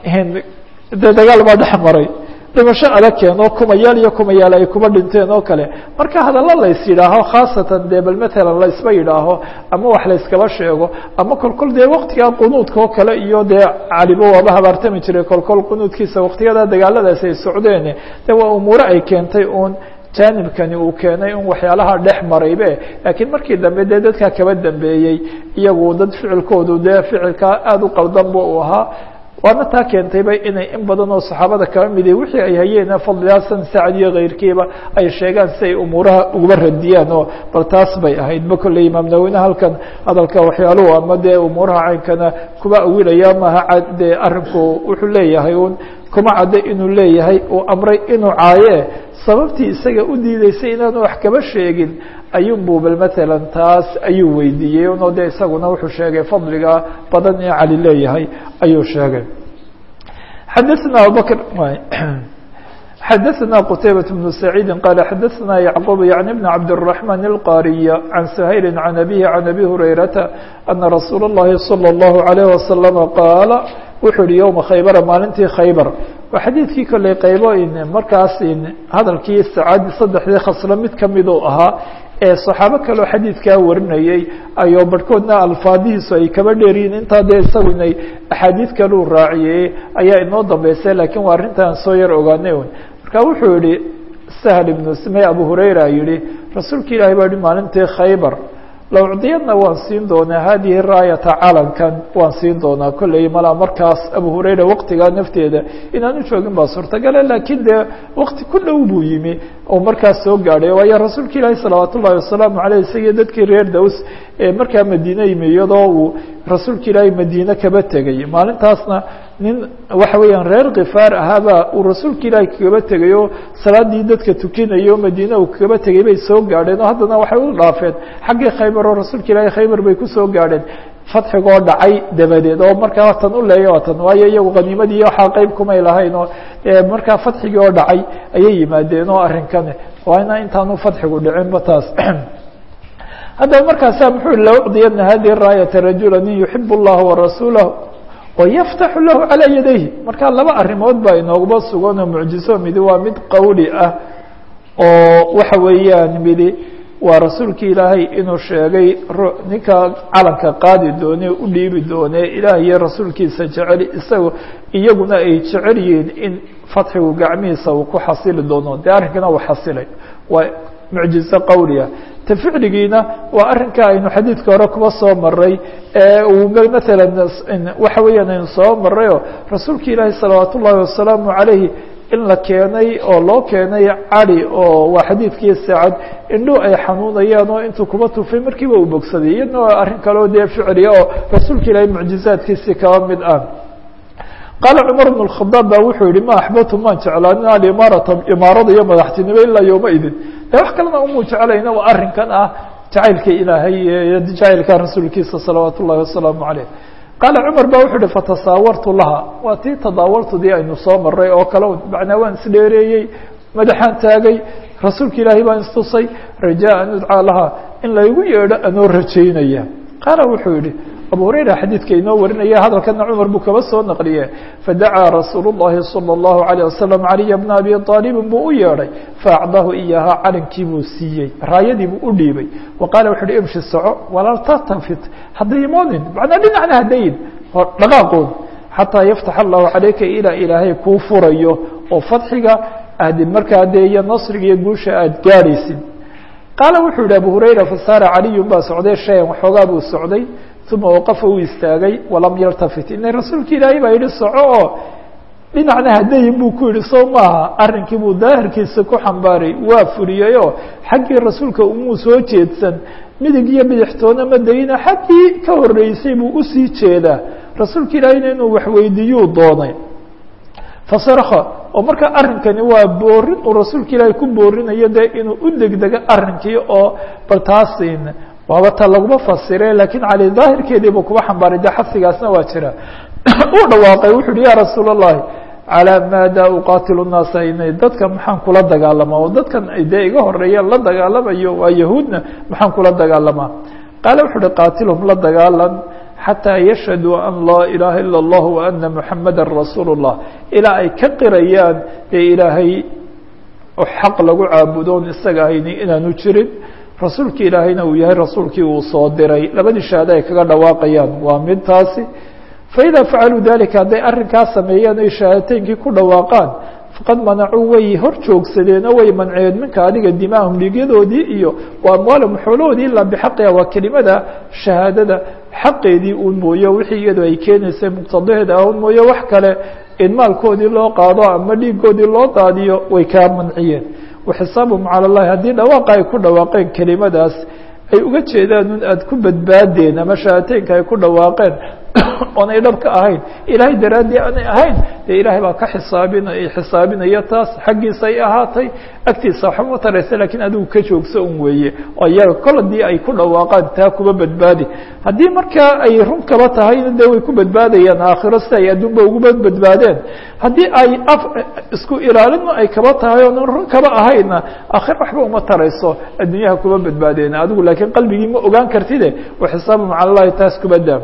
dee dagaal baa dhex maray dhimasho adag keeno kumayaal iyo kumayaal ay kuba dhinteen oo kale marka hadallo lays yidhaaho khaasatan dee bal matalan laysba yidhaaho ama wax layskaba sheego ama kolkol dee waktigaa qunuudka oo kale iyo dee calibo waaba habaartami jiray kolkol qunuudkiisa waktiyada dagaaladaasi ay socdeen de waa umuure ay keentay uun jaanibkani uu keenay in waxyaalaha dhex maraybe laakiin markii dambe dee dadkaa kaba dambeeyey iyagu dad ficilkoodu dee ficilkaa aada u qaldanba uu ahaa waana taa keentayba inay in badan oo saxaabada kaba midi wixii ay hayeen fadlihasan sacad iyo kayrkiiba ay sheegaan si ay umuuraha uguba radiyaan oo bal taas bay ahayd ba kolley imaam nawine halkan hadalka waxyaaluhu ama dee umuuraha caynkana kuba awilaya maha dee arinku wuxuu leeyahay un kuma cadda inuu leeyahay uu amray inuu caaye sababtii isaga u diideysay inaanu wax kaba sheegin ayuunbu bal matalan taas ayuu weydiiyey uno de isaguna wuxuu sheegay fadliga badan ee cali leeyahay ayuu sheegay xadaثna abubakr xadaثna qتaybaة بن سacيidi qال xadaثna yعqوب yعnي بن cabdالرحمن الqاriي عan سhayl عan أbيه عan أbي هurayرaةa أna rasuul الlahi صلى الlه عليه وسلم qaala wuxuu yihi yومa khaybra maalintii khaybar waa xadiidkii kolley qaybo markaas hadalkii sacaadi saddexdii khaslo mid kamiduu ahaa ee صaxaabo kaleo xadiidkaa warinayey ayoo barhkoodna alfaadihiisu ay kaba dheeryihin intaa dee isagu inay axaadiid kaleu raaciyey ayaa inoo dambeysay lakiin waa arrintaan soo yar ogaanay un marka wuxuu yihi sahl ibnu smey abu hurayra yihi rasuulka ilahi baa yihi maalintii khaybar lawcdiyadna waan siin doonaa hadihi raayata calankan waan siin doonaa kolley malaa markaas abu hurayra waqtigaa nafteeda inaan u joogin baa suurtagale laakiin dee waqti ku dhow buu yimi oo markaas soo gaadhay waayo rasuulka ilaahi salawaat ullahi wasalaamu aleyh isagii dadkii reer daws ee markaa madiine yimi iyadoo uu rasuulka ilaahi madiine kaba tegay maalintaasna nin waxa weeyaan reer khifaar ahaaba uu rasuulka ilaahi kagaba tegay oo salaadii dadka tukinayo madiine uu kagaba tegay bay soo gaadheen oo haddana waxay u dhaafeen xaggii khaybar oo rasuulka ilaahi khaybar bay kusoo gaadheen fadxigoo dhacay dabadeed oo markaa tan u leeya tan waayo iyagu qaniimadii iyo waxaa qeyb kumay lahayn oo markaa fadxigii oo dhacay ayay yimaadeen oo arrinkani waana intaanu fadxigu dhicinba taas haddaba markaasa muxuu lawcdiyana hadihi raayata rajula nin yuxib اllaha warasuulah wayaftaxu lahu calaa yadayhi marka laba arrimood baa inoogaba sugan oo mucjiso midi waa mid qowli ah oo waxa weeyaan midi waa rasuulki ilaahay inuu sheegay ninka calanka qaadi doone u dhiibi doone ilaah iyo rasuulkiisa jecel isaga iyaguna ay jecel yihiin in fatxigu gacmihiisa uu ku xasili doono dee arrinkana uu xasilay waa mucjizo qowliah ta ficligiina waa arrinka aynu xadiidka hore kuba soo maray uu maala waxa weeyaan aynu soo marayoo rasuulka ilaahi salawaat ullaahi wasalaamu calayh in la keenay oo loo keenay cali oo waa xadiidkii saacad indhu ay xanuunayaan oo intuu kuba tufay markiiba uu bogsaday iyadna waa arrin kaleo dee ficliya oo rasuulka ilaahi mucjizaadkiisii kaba mid ah qaala cumar bn اkhadaab ba wuxuu yihi ma axbabtu maan jeclaanin alimaarata imaarada iyo madaxtinimo ilaa yowma idin de wax kalena umuu jeclayna waa arrinkan ah jacaylka ilaahay iyo jacaylka rasuulkiisa salawaat ullahi wasalaamu aleyh qaala cumar ba wuxuu yihi fatasaawartu laha waa tii tadaawartudii aynu soo maray oo kale macnaa waan isdheereeyey madaxaan taagay rasuulka ilaahay baan istusay rajaa an udcaa laha in laygu yeedho anoo rajaynaya qaala wuxuu yihi abu hurayra xadiidka inoo warinaya hadalkana cumar buu kaba soo naqliye fadacaa rasuul الlahi salى الlahu عalيه wasalam caliya bna abi طaalibin buu u yeedhay faacdahu iyahaa calankii buu siiyey raayadii buu u dhiibay wa qaala wuxu uhi imshi soco walaa tatafit haddaymoonin macnaa dhinacna hadayin dhaqaaqoon xataa yaftax allahu calayka ilaa ilaahay kuu furayo oo fadxiga aad markaa dee iyo nasriga iyo guusha aad gaadhaysid qaala wuxuu yihi abu hurayra fasaara caliyun baa socday shayan waxoogaa buu socday uma waqafa uu istaagay walam yaltafit ina rasuulka ilaahay baa yihi soco oo dhinacna hadayin buu ku yihi soo maaha arrinkii buu daahirkiisa ku xambaaray waa fuliyey oo xaggii rasuulka umuu soo jeedsan midig iyo bidixtoona ma dayina xaggii ka horeysay buu usii jeedaa rasuulka ilaahayna inuu waxweydiiyuu doonay fasarka oo marka arrinkani waa boorin uu rasuulka ilaahay ku boorinayo dee inuu u degdego arrinkii oo bal taasin waaba ta laguma fasire lakiin cali daahirkeediibuu kuba xambaaray de xasigaasna waa jira uu dhawaaqay wuxu uhi ya rasuul الlahi calىa maada uqaatilu الnaasa inay dadka maxaan kula dagaalamaa oo dadkan dee iga horeeyaan la dagaalamayo waa yahuudna maxaan kula dagaalamaa qaala wuxu uhi qaatilhum la dagaalan xatىa yashhaduu an laa ilaha ilا الlah وana muxamada rasuul الlah ilaa ay ka qirayaan dee ilaahay xaq lagu caabudoon isaga hayni inaanu jirin rasuulki ilaahayna uu yahay rasuulkii uu soo diray labadii shahaado ay kaga dhawaaqayaan waa mid taasi faidaa facaluu dalika hadday arrinkaa sameeyaan oy shahaadateynkii ku dhawaaqaan faqad manacuu way hor joogsadeen oo way manceen minka adiga dimaahum dhiigyadoodii iyo wa amwaalahum xoolahoodii ilaa bixaqiha waa kelimada shahaadada xaqeedii un mooye wixii iyadu ay keenaysay muqtadaheeda un mooye wax kale in maalkoodii loo qaado ama dhiigoodii loo daadiyo way kaa manciyeen waxisaabuhum cala llahi haddii dhawaaqa ay ku dhawaaqeen kelimadaas ay uga jeedaan un aada ku badbaadeen ama shahaateynka ay ku dhawaaqeen oonay dhab ka ahayn ilaahay daraaddii aanay ahayn dee ilaahay baa ka xisaabinay xisaabinaya taas xaggiisa ay ahaatay agtiisa waxba ma taraysa lakiin adigu ka joogso un weeye oo iyaga kol haddii ay ku dhawaaqaan taa kuba badbaadi haddii markaa ay run kaba tahayna dee way ku badbaadayaan aakhiro si ay adduunba uguba badbaadeen haddii ay af isku ilaalina ay kaba tahay oonan run kaba ahayna aakhiro waxba uma tarayso adduunyaha kuba badbaadeen adigu laakiin qalbigii ma ogaan kartide wa xisaabu maca allahi taas kuba daa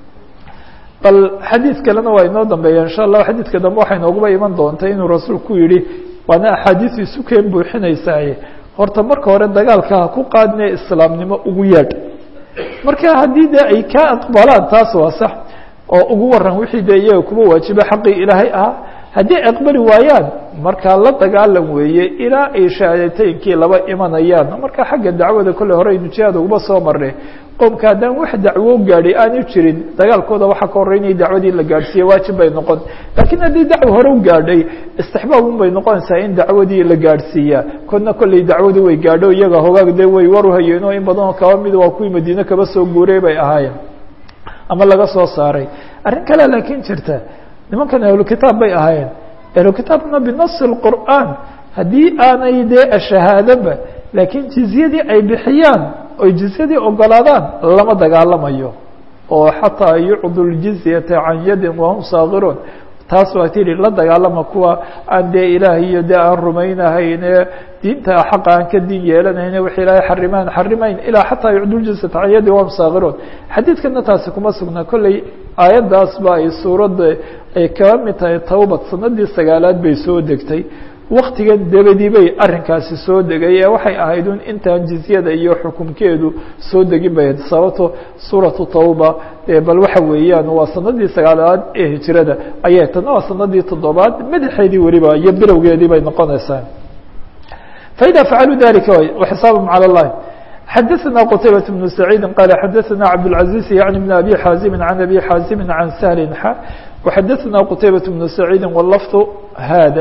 bal xadiid kalena waa inoo dambeeya insha allah xadiidka dambe waxay nooguba iman doonta inuu rasuulku yihi waana axaadiisu isu keen buuxinaysaaye horta marka hore dagaalka ha ku qaadinee islaamnimo ugu yeedh marka haddii dee ay kaa aqbalaan taas waa sax oo ugu waran wixii dee iyaga kuba waajiba xaqii ilaahay ahaa haddii aqbali waayaan markaa la dagaalan weeye ilaa ay shahaadateynkii laba imanayaan marka xagga dacwada kolley hore aynu jihaad uguba soo marnay qoomka haddaan wax dacwo gaadhay aanu jirin dagaalkooda waxaa ka horreynaya dacwadii la gaadhsiiye waajib bay noqon laakiin haddii dacwo hore u gaadhay istixbaab un bay noqonaysaa in dacwadii la gaadhsiiyaa kodna kolley dacwadu way gaadho iyaga hogaag dee way war uhayeeno in badanoo kaba mida waa kuwii madiine kaba soo guuray bay ahaayeen ama laga soo saaray arrin kalea laakiin jirta nimankan ahlukitaab bay ahaayeen ahlukitaabna binasi اqur'aan haddii aanay dee shahaadaba laakiin jizyadii ay bixiyaan oy jizyadii ogolaadaan lama dagaalamayo oo xataa yucdu ljizyata can yadin wahum saakiruun taas waa tihi la dagaalama kuwa aan dee ilaah iyo dee aan rumaynahayne diinta xaqa aan ka din yeelanayne wix ilaahay xarimaan xarimayn ilaa xataa yucdu ljizyata can yadin wahum saakiruun xadiidkana taasi kuma sugna kolley aayaddaas ba ay suuradda ay kaba mid tahay towbad sanadii sagaalaad bay soo degtay waktigan dabadii bay arrinkaasi soo degay ee waxay ahayd un intaan jizyada iyo xukumkeedu soo degin bay ahayd sababto suuratu tawba bal waxa weeyaan waa sanadii sagaalaad ee hijrada ayay tana waa sanadii toddobaad madaxeedii weliba iyo bilowgeedii bay noqonaysaa faida facaluu dalika وxisaabهم calى الlahi xadaثna qtaybaة بن سacيidi qala xadaثna cabdالعaزيز yaعni بn abi xaazimi عan abi xaazimi عan shl xa وxadaثna qtaybaة بن سacيidi wlfظ hada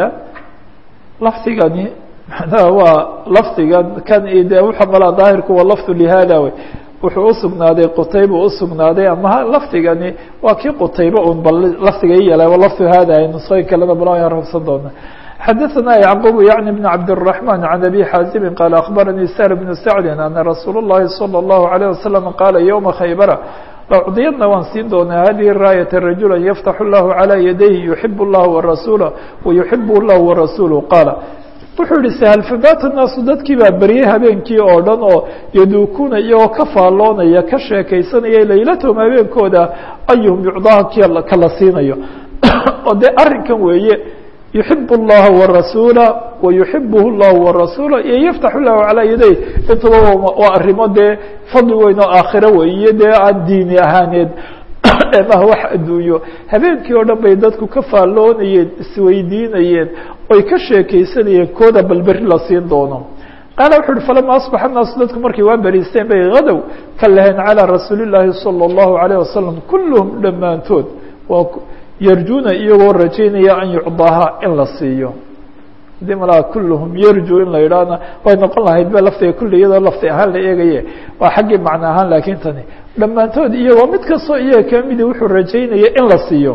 lafdigani manaha waa lafdigan kan de wuxuu malaa daahirku waa lafظ lihada wey wuxuu usugnaaday qutayba usugnaaday ama lafdigani waa kii qutayba un bal lafdiga i yala lafظ hada nusooyin kalena bal ayaan rabsan doona xadaثna yعqub yaعni بn cabdالرaحman عan abi xaazimi qaal aخbaranii sahl bn sacdi ana rasuul الlahi salى الlahu عalيه wasalam qaala ywma khaybara lacudiyadna waan siin doonaa hadihi raayata rajula yaftaxu اllahu عalى yadayhi yuxib اllah warasuula wayuxib اllah warasuulu qaala wuxuu yihi shl fabaata naasu dadkii baa beryey habeenkii oo dhan oo yaduukuna iyagoo ka faalloonaya ka sheekaysanaya laylatahum habeenkooda ayuhum yucdaha kala siinayo oo dee arrinkan weeye yuxib اllaha warasuula wayuxibh اllahu warasuula iyo yaftaxu lahu calaa yaday intuba waa arrimo dee fadli weyn oo aakhiro weeye dee aan diini ahaaneed maha wax adduunyo habeenkii oo dhan bay dadku ka faalloonayeen isweydiinayeen oy ka sheekaysanayeen kooda balberi la siin doono qaala wuxu uhi falama asbaxa naasu dadku markay waa beriisteen bay hadow ka laheen calىa rasuuli اllaahi salى اllahu عalيه wasalam kulluhum dhammaantood waa yarjuna iyagoo rajaynaya an yucdaha in la siiyo hadii malaa kulluhum yarju in la yidhaahna way noqon lahayd ba laftiga kulli iyadoo lafti ahaan la eegaye waa xaggii macno ahaan laakiin tani dhammaantood iyagoo mid kastoo iyaga kamidi wuxuu rajaynaya in la siiyo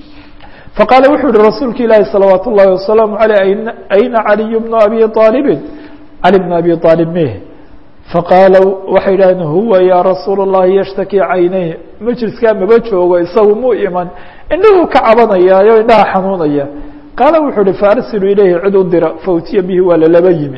faqaala wuxuu yihi rasuulka ilaahi salawaat ullahi wasalaamu aleyh ayna caliy bnu abi aalibin cali bn abi aalib meh faqaala waxay idhahdeen huwa yaa rasuul اllahi yashtaki caynayh majliskaa maba joogo isagu muu iman indhahuu ka cabanayaayo indhaha xanuunaya qaala wuxuu uhi faarsilu ilayhi cid u dira fautiya bihi waa lalaba yimi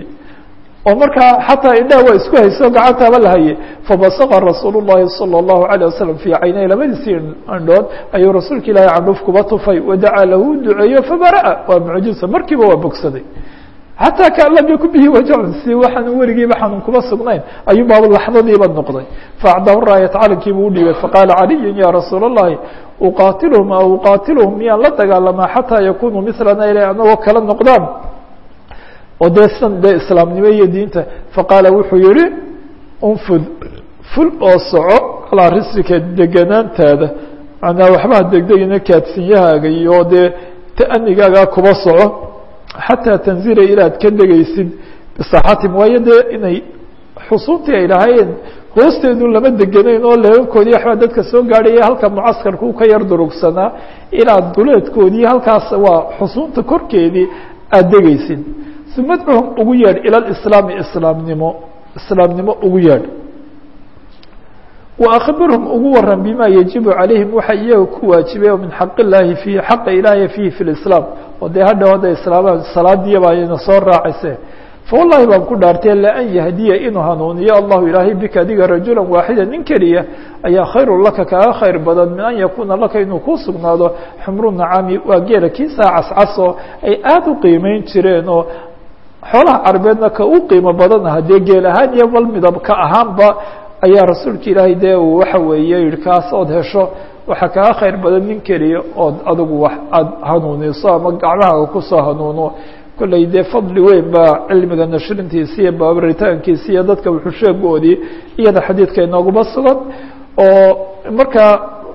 oo markaa xataa indhaha waa isku hayso gacantaaba la haye fabasaqa rasuul الlahi salى الlahu عalيه wasalam fii caynay labadiisii indhood ayuu rasuulka ilaahi candhuuf kuba tufay wadacaa lahu duceeyo fabara'a waa mucjiza markiiba waa bogsaday xataa kaan lam yakun bihi wajacun si waxaanu weligiiba xanuun kuma sugnayn ayuu baaba laxdadiiba noqday faacdahu raayat calankiibuu udhiibay faqaala caliyun ya rasuul الlahi uqaatiluhum aw uqaatiluhum miyaan la dagaalamaa xataa yakunuu milana ila anagoo kala noqdaan oo dee san dee islaamnimo iyo diinta faqaala wuxuu yihi unfud ful oo soco calaa risrika deganaantaada manaa waxbaa degdegina kaadsinyahaaga iyo dee ta'anigaagaa kuba soco xataa tanzila ilaad ka degaysid bisaxatim waayo dee inay xusuuntii ay lahaayeen hoosteedu lama deganayn oo leebabkoodii waxbaa dadka soo gaadhaya halka mucaskarku ka yar durugsanaa ilaa duleedkoodii halkaas waa xusuunta korkeedii aada degaysid uma adcuhum ugu yeedh ila lislaami islaamnimo islaamnimo ugu yeedh وأkبirهm ugu waran bima yaجiب عalayhim waxa iyaga ku waajibay min xaq الlahi فيhi xaqa ilaahi fihi في الإسlاam oo dee hadhow hadda islaamaan salaadiya baa ina soo raacayse fawalahi baan ku dhaartay laan yahdiya inuu hanuuniyo allahu ilaahay bika adiga rajula waaxida nin keliya ayaa khayru laka kaaga khayr badan min an yakuna laka inuu ku sugnaado xmru nacaami waa geela kiisaa cascaso ay aada u qiimeyn jireen oo xoolaha carbeedna ka u qiimo badan ah dee geel ahaan iyo bal midab ka ahaanba ayaa rasuulka ilaahay dee uu waxa weeye yihi kaas ood hesho waxaa kaga khayr badan nin keliya ood adigu wax aada hanuuniso ama gacmahaaga kusoo hanuuno kollay dee fadli weyn baa cilmiga nashrintiisi iyo baabaritaankiisi iyo dadka wuxusheegoodii iyada xadiidka inooguma sugan oo marka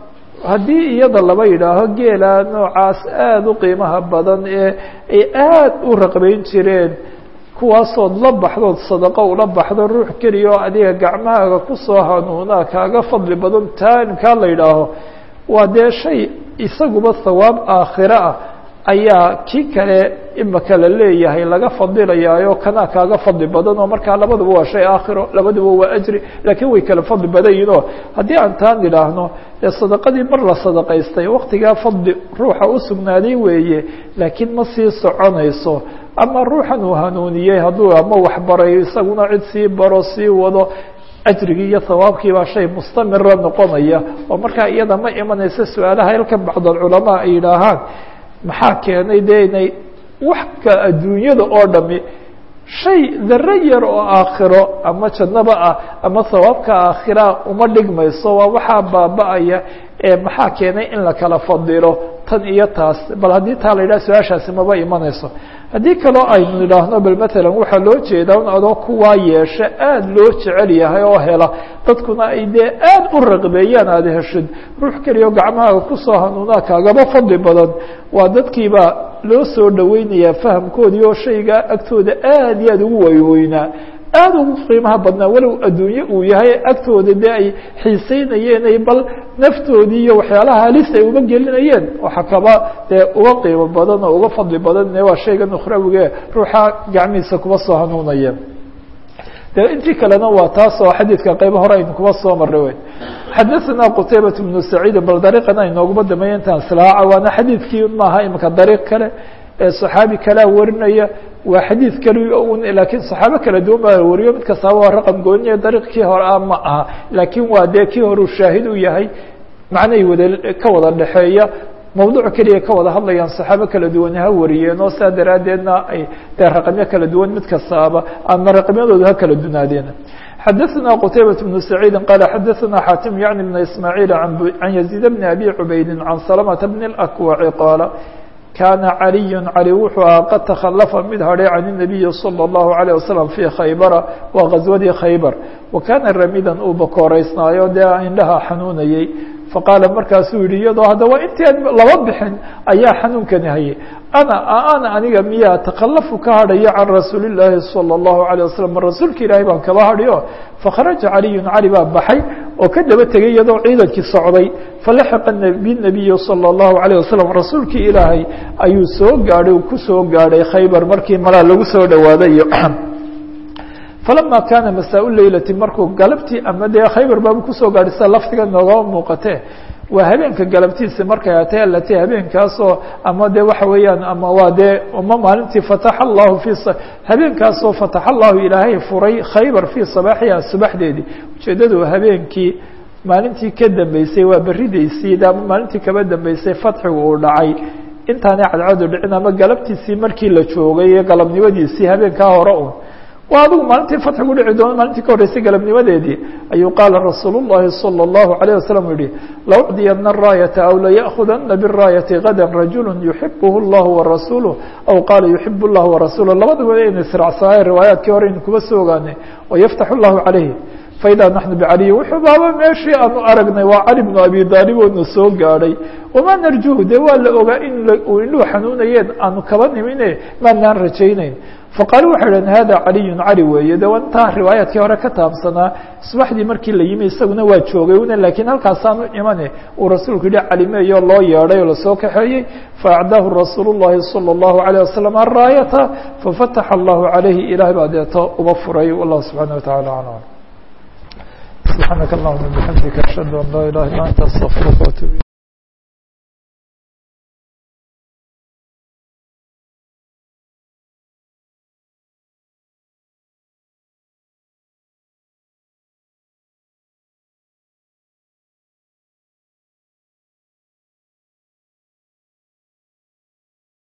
haddii iyada laba yidhaaho geela noocaas aada u qiimaha badan ee ay aada u raqbeyn jireen kuwaasood la baxdood sadaqo ula baxdo ruux keliya oo adiga gacmahaaga kusoo hanuunaa kaaga fadli badan taankaa la yidhaaho waa dee shay isaguba thawaab aakhiro ah ayaa kii kale imaka la leeyahay laga fadilayaayo kanaa kaaga fadli badan oo markaa labaduba waa shay aakhiro labaduba waa ajri laakiin way kala fadli badan yihin oo haddii aan taan idhaahno dee sadaqadii mar la sadaqaystay waktigaa fadli ruuxa u sugnaaday weeye laakiin ma sii soconayso ama ruuxan uu hanuuniyey hadduu ama waxbarayo isaguna cid sii baro sii wado ajrigii iyo hawaabkii baa shay mustamira noqonaya oo markaa iyada ma imanaysa su-aalaha halkan bacdalculamaa ay yidhaahaan maxaa keenay dee inay wax ka adduunyada oo dhami shay daro yar oo aakhiro ama jannaba ah ama hawaabka aakhira uma dhigmayso waa waxaa baaba-aya ee maxaa keenay in la kala fadilo tan iyo taas bal haddii taa la yidhaha su-aashaasi maba imanayso haddii kaloo aynu idhaahno bal matalan waxaa loo jeedaa un adoo kuwaa yeesha aada loo jecel yahay oo hela dadkuna ay dee aada u raqbeeyaan aada heshid ruux keliya gacmahaaga kusoo hanuunaa kaagaba fadli badan waa dadkiibaa loo soo dhaweynayaa fahamkoodii oo shaygaa agtooda aada iyo aada ugu weyweynaa aada ugu qiimaha badnaa walow adduunye uu yahay agtooda dee ay xiiseynayeen ay bal naftoodii iyo waxyaalaha halis ay uga gelinayeen waxa kaba dee uga qiimo badan oo uga fadli badan waa shaygan ukhrawige ruuxa gacmihiisa kuba soo hanuunaya de intii kalena waa taas oo xadiidka qaybo hore aynu kuba soo maray wey xadaثana qtaybaة بnu saciid bal dariiqana inooguma dambeeya intaan silaaca waana xadiidkii maaha imika dariiq kale ee صaxaabi kalea warinaya waa xadiid kali un laakiin صaxaabo kala duwan baa wariyo mid kastaaba waa raqam gooniya dariiqkii hore ah ma aha laakiin waa dee kii hore uu shaahid u yahay macnay wada ka wada dhexeeya mawduuc keliya ka wada hadlayaan صaxaabo kala duwan ha wariyeen oo saa daraaddeedna ay dee raqamyo kala duwan mid kastaaba ama raqamyadooda ha kala dunaadeen xadaثna qtaybaة بن سacيidi qala xadaثna xatim yعni بn ismاعيil عan يزيid بn abi cubaydi عan سلمة بn الأكوaci qaala kana عaliي cali wuxuu aha qad تkhaلفa mid hadhay can النabiyi slى الlaهu عalيه waslم fي khaybara waa غaswadii khaybar wakana ramidan uu bakooreysnaayo dee indhaha xanuunayey faqaala markaasuu yihi iyadoo haddaba intii laba bixin ayaa xanuunkani hayay ana ana aniga miyaa takalafu ka hadhayo can rasuuli الlaahi salى الlahu عalيه waslm rasuulka ilaahay baan kaba hadhayo fakharaja caliyu cali baa baxay oo ka daba tegay iyadoo ciidankii socday falaxiqa binabiyi salى الlahu عalيه waslm rasuulkii ilaahay ayuu soo gaadhay uu kusoo gaadhay khaybar markii malaa lagu soo dhawaaday falama kaana masaa leylati markuu galabtii ama dee khaybar baabu kusoo gaadhay sida laftiga noogama muuqatee waa habeenka galabtiisa markay atay alati habeenkaasoo ama de waxa weeyaan ama waa dee uma maalintii fataxa allahu fi habeenkaasoo fataxa allahu ilaahay furay khaybar fii sabaaxiha subaxdeedii ujeeddadu habeenkii maalintii ka dambeysay waa beridaysii ama maalintii kaba dambeysay fatxigu uu dhacay intaanay cadcadu dhicin ama galabtiisii markii la joogay iyo galabnimadiisii habeenkaa hore un waa adigu maalintii fatxigu dhici doono maalintii ka horreysay galabnimadeedii ayuu qaala rasuul الlahi salى الlahu عalيه waslm yihi laucdiyana الraayata aw layأkhudana bالraayati gada rajulu yuxibh اllah warasuuluh aw qaala yuxib اllah warasuuluh labadaba aynu israacsanaaye riwaayaadkii hore aynu kuba soo ogaanay wayaftax اllahu calayhi faida naxnu bcaliyi wuxuu baaba meeshii aanu aragnay waa cali bnu abi daalib oona soo gaadhay wamaa narjuhu dee waa la ogaa in uu indhuhu xanuunayeen aanu kaba nimine maanaan rajaynayn faqaaluu waxay dhaheen hada caliyun cali weeye de intaa riwaayaadkii hore ka taabsanaa subaxdii markii la yimi isaguna waa joogay una lakiin halkaasaanu imane uu rasuulku yihi calimeeyo loo yeedhay oo lasoo kaxeeyey faacdaahu rasuul الlahi salى الlahu عalيه wasalam araayata fafataxa allahu عalayhi ilahay baa deeto uba furay wallahu subxanaه wataعala alam subxaanaka allahuma bxamdika ashhadu an laa ilaha illa anta astaqfiruka watuub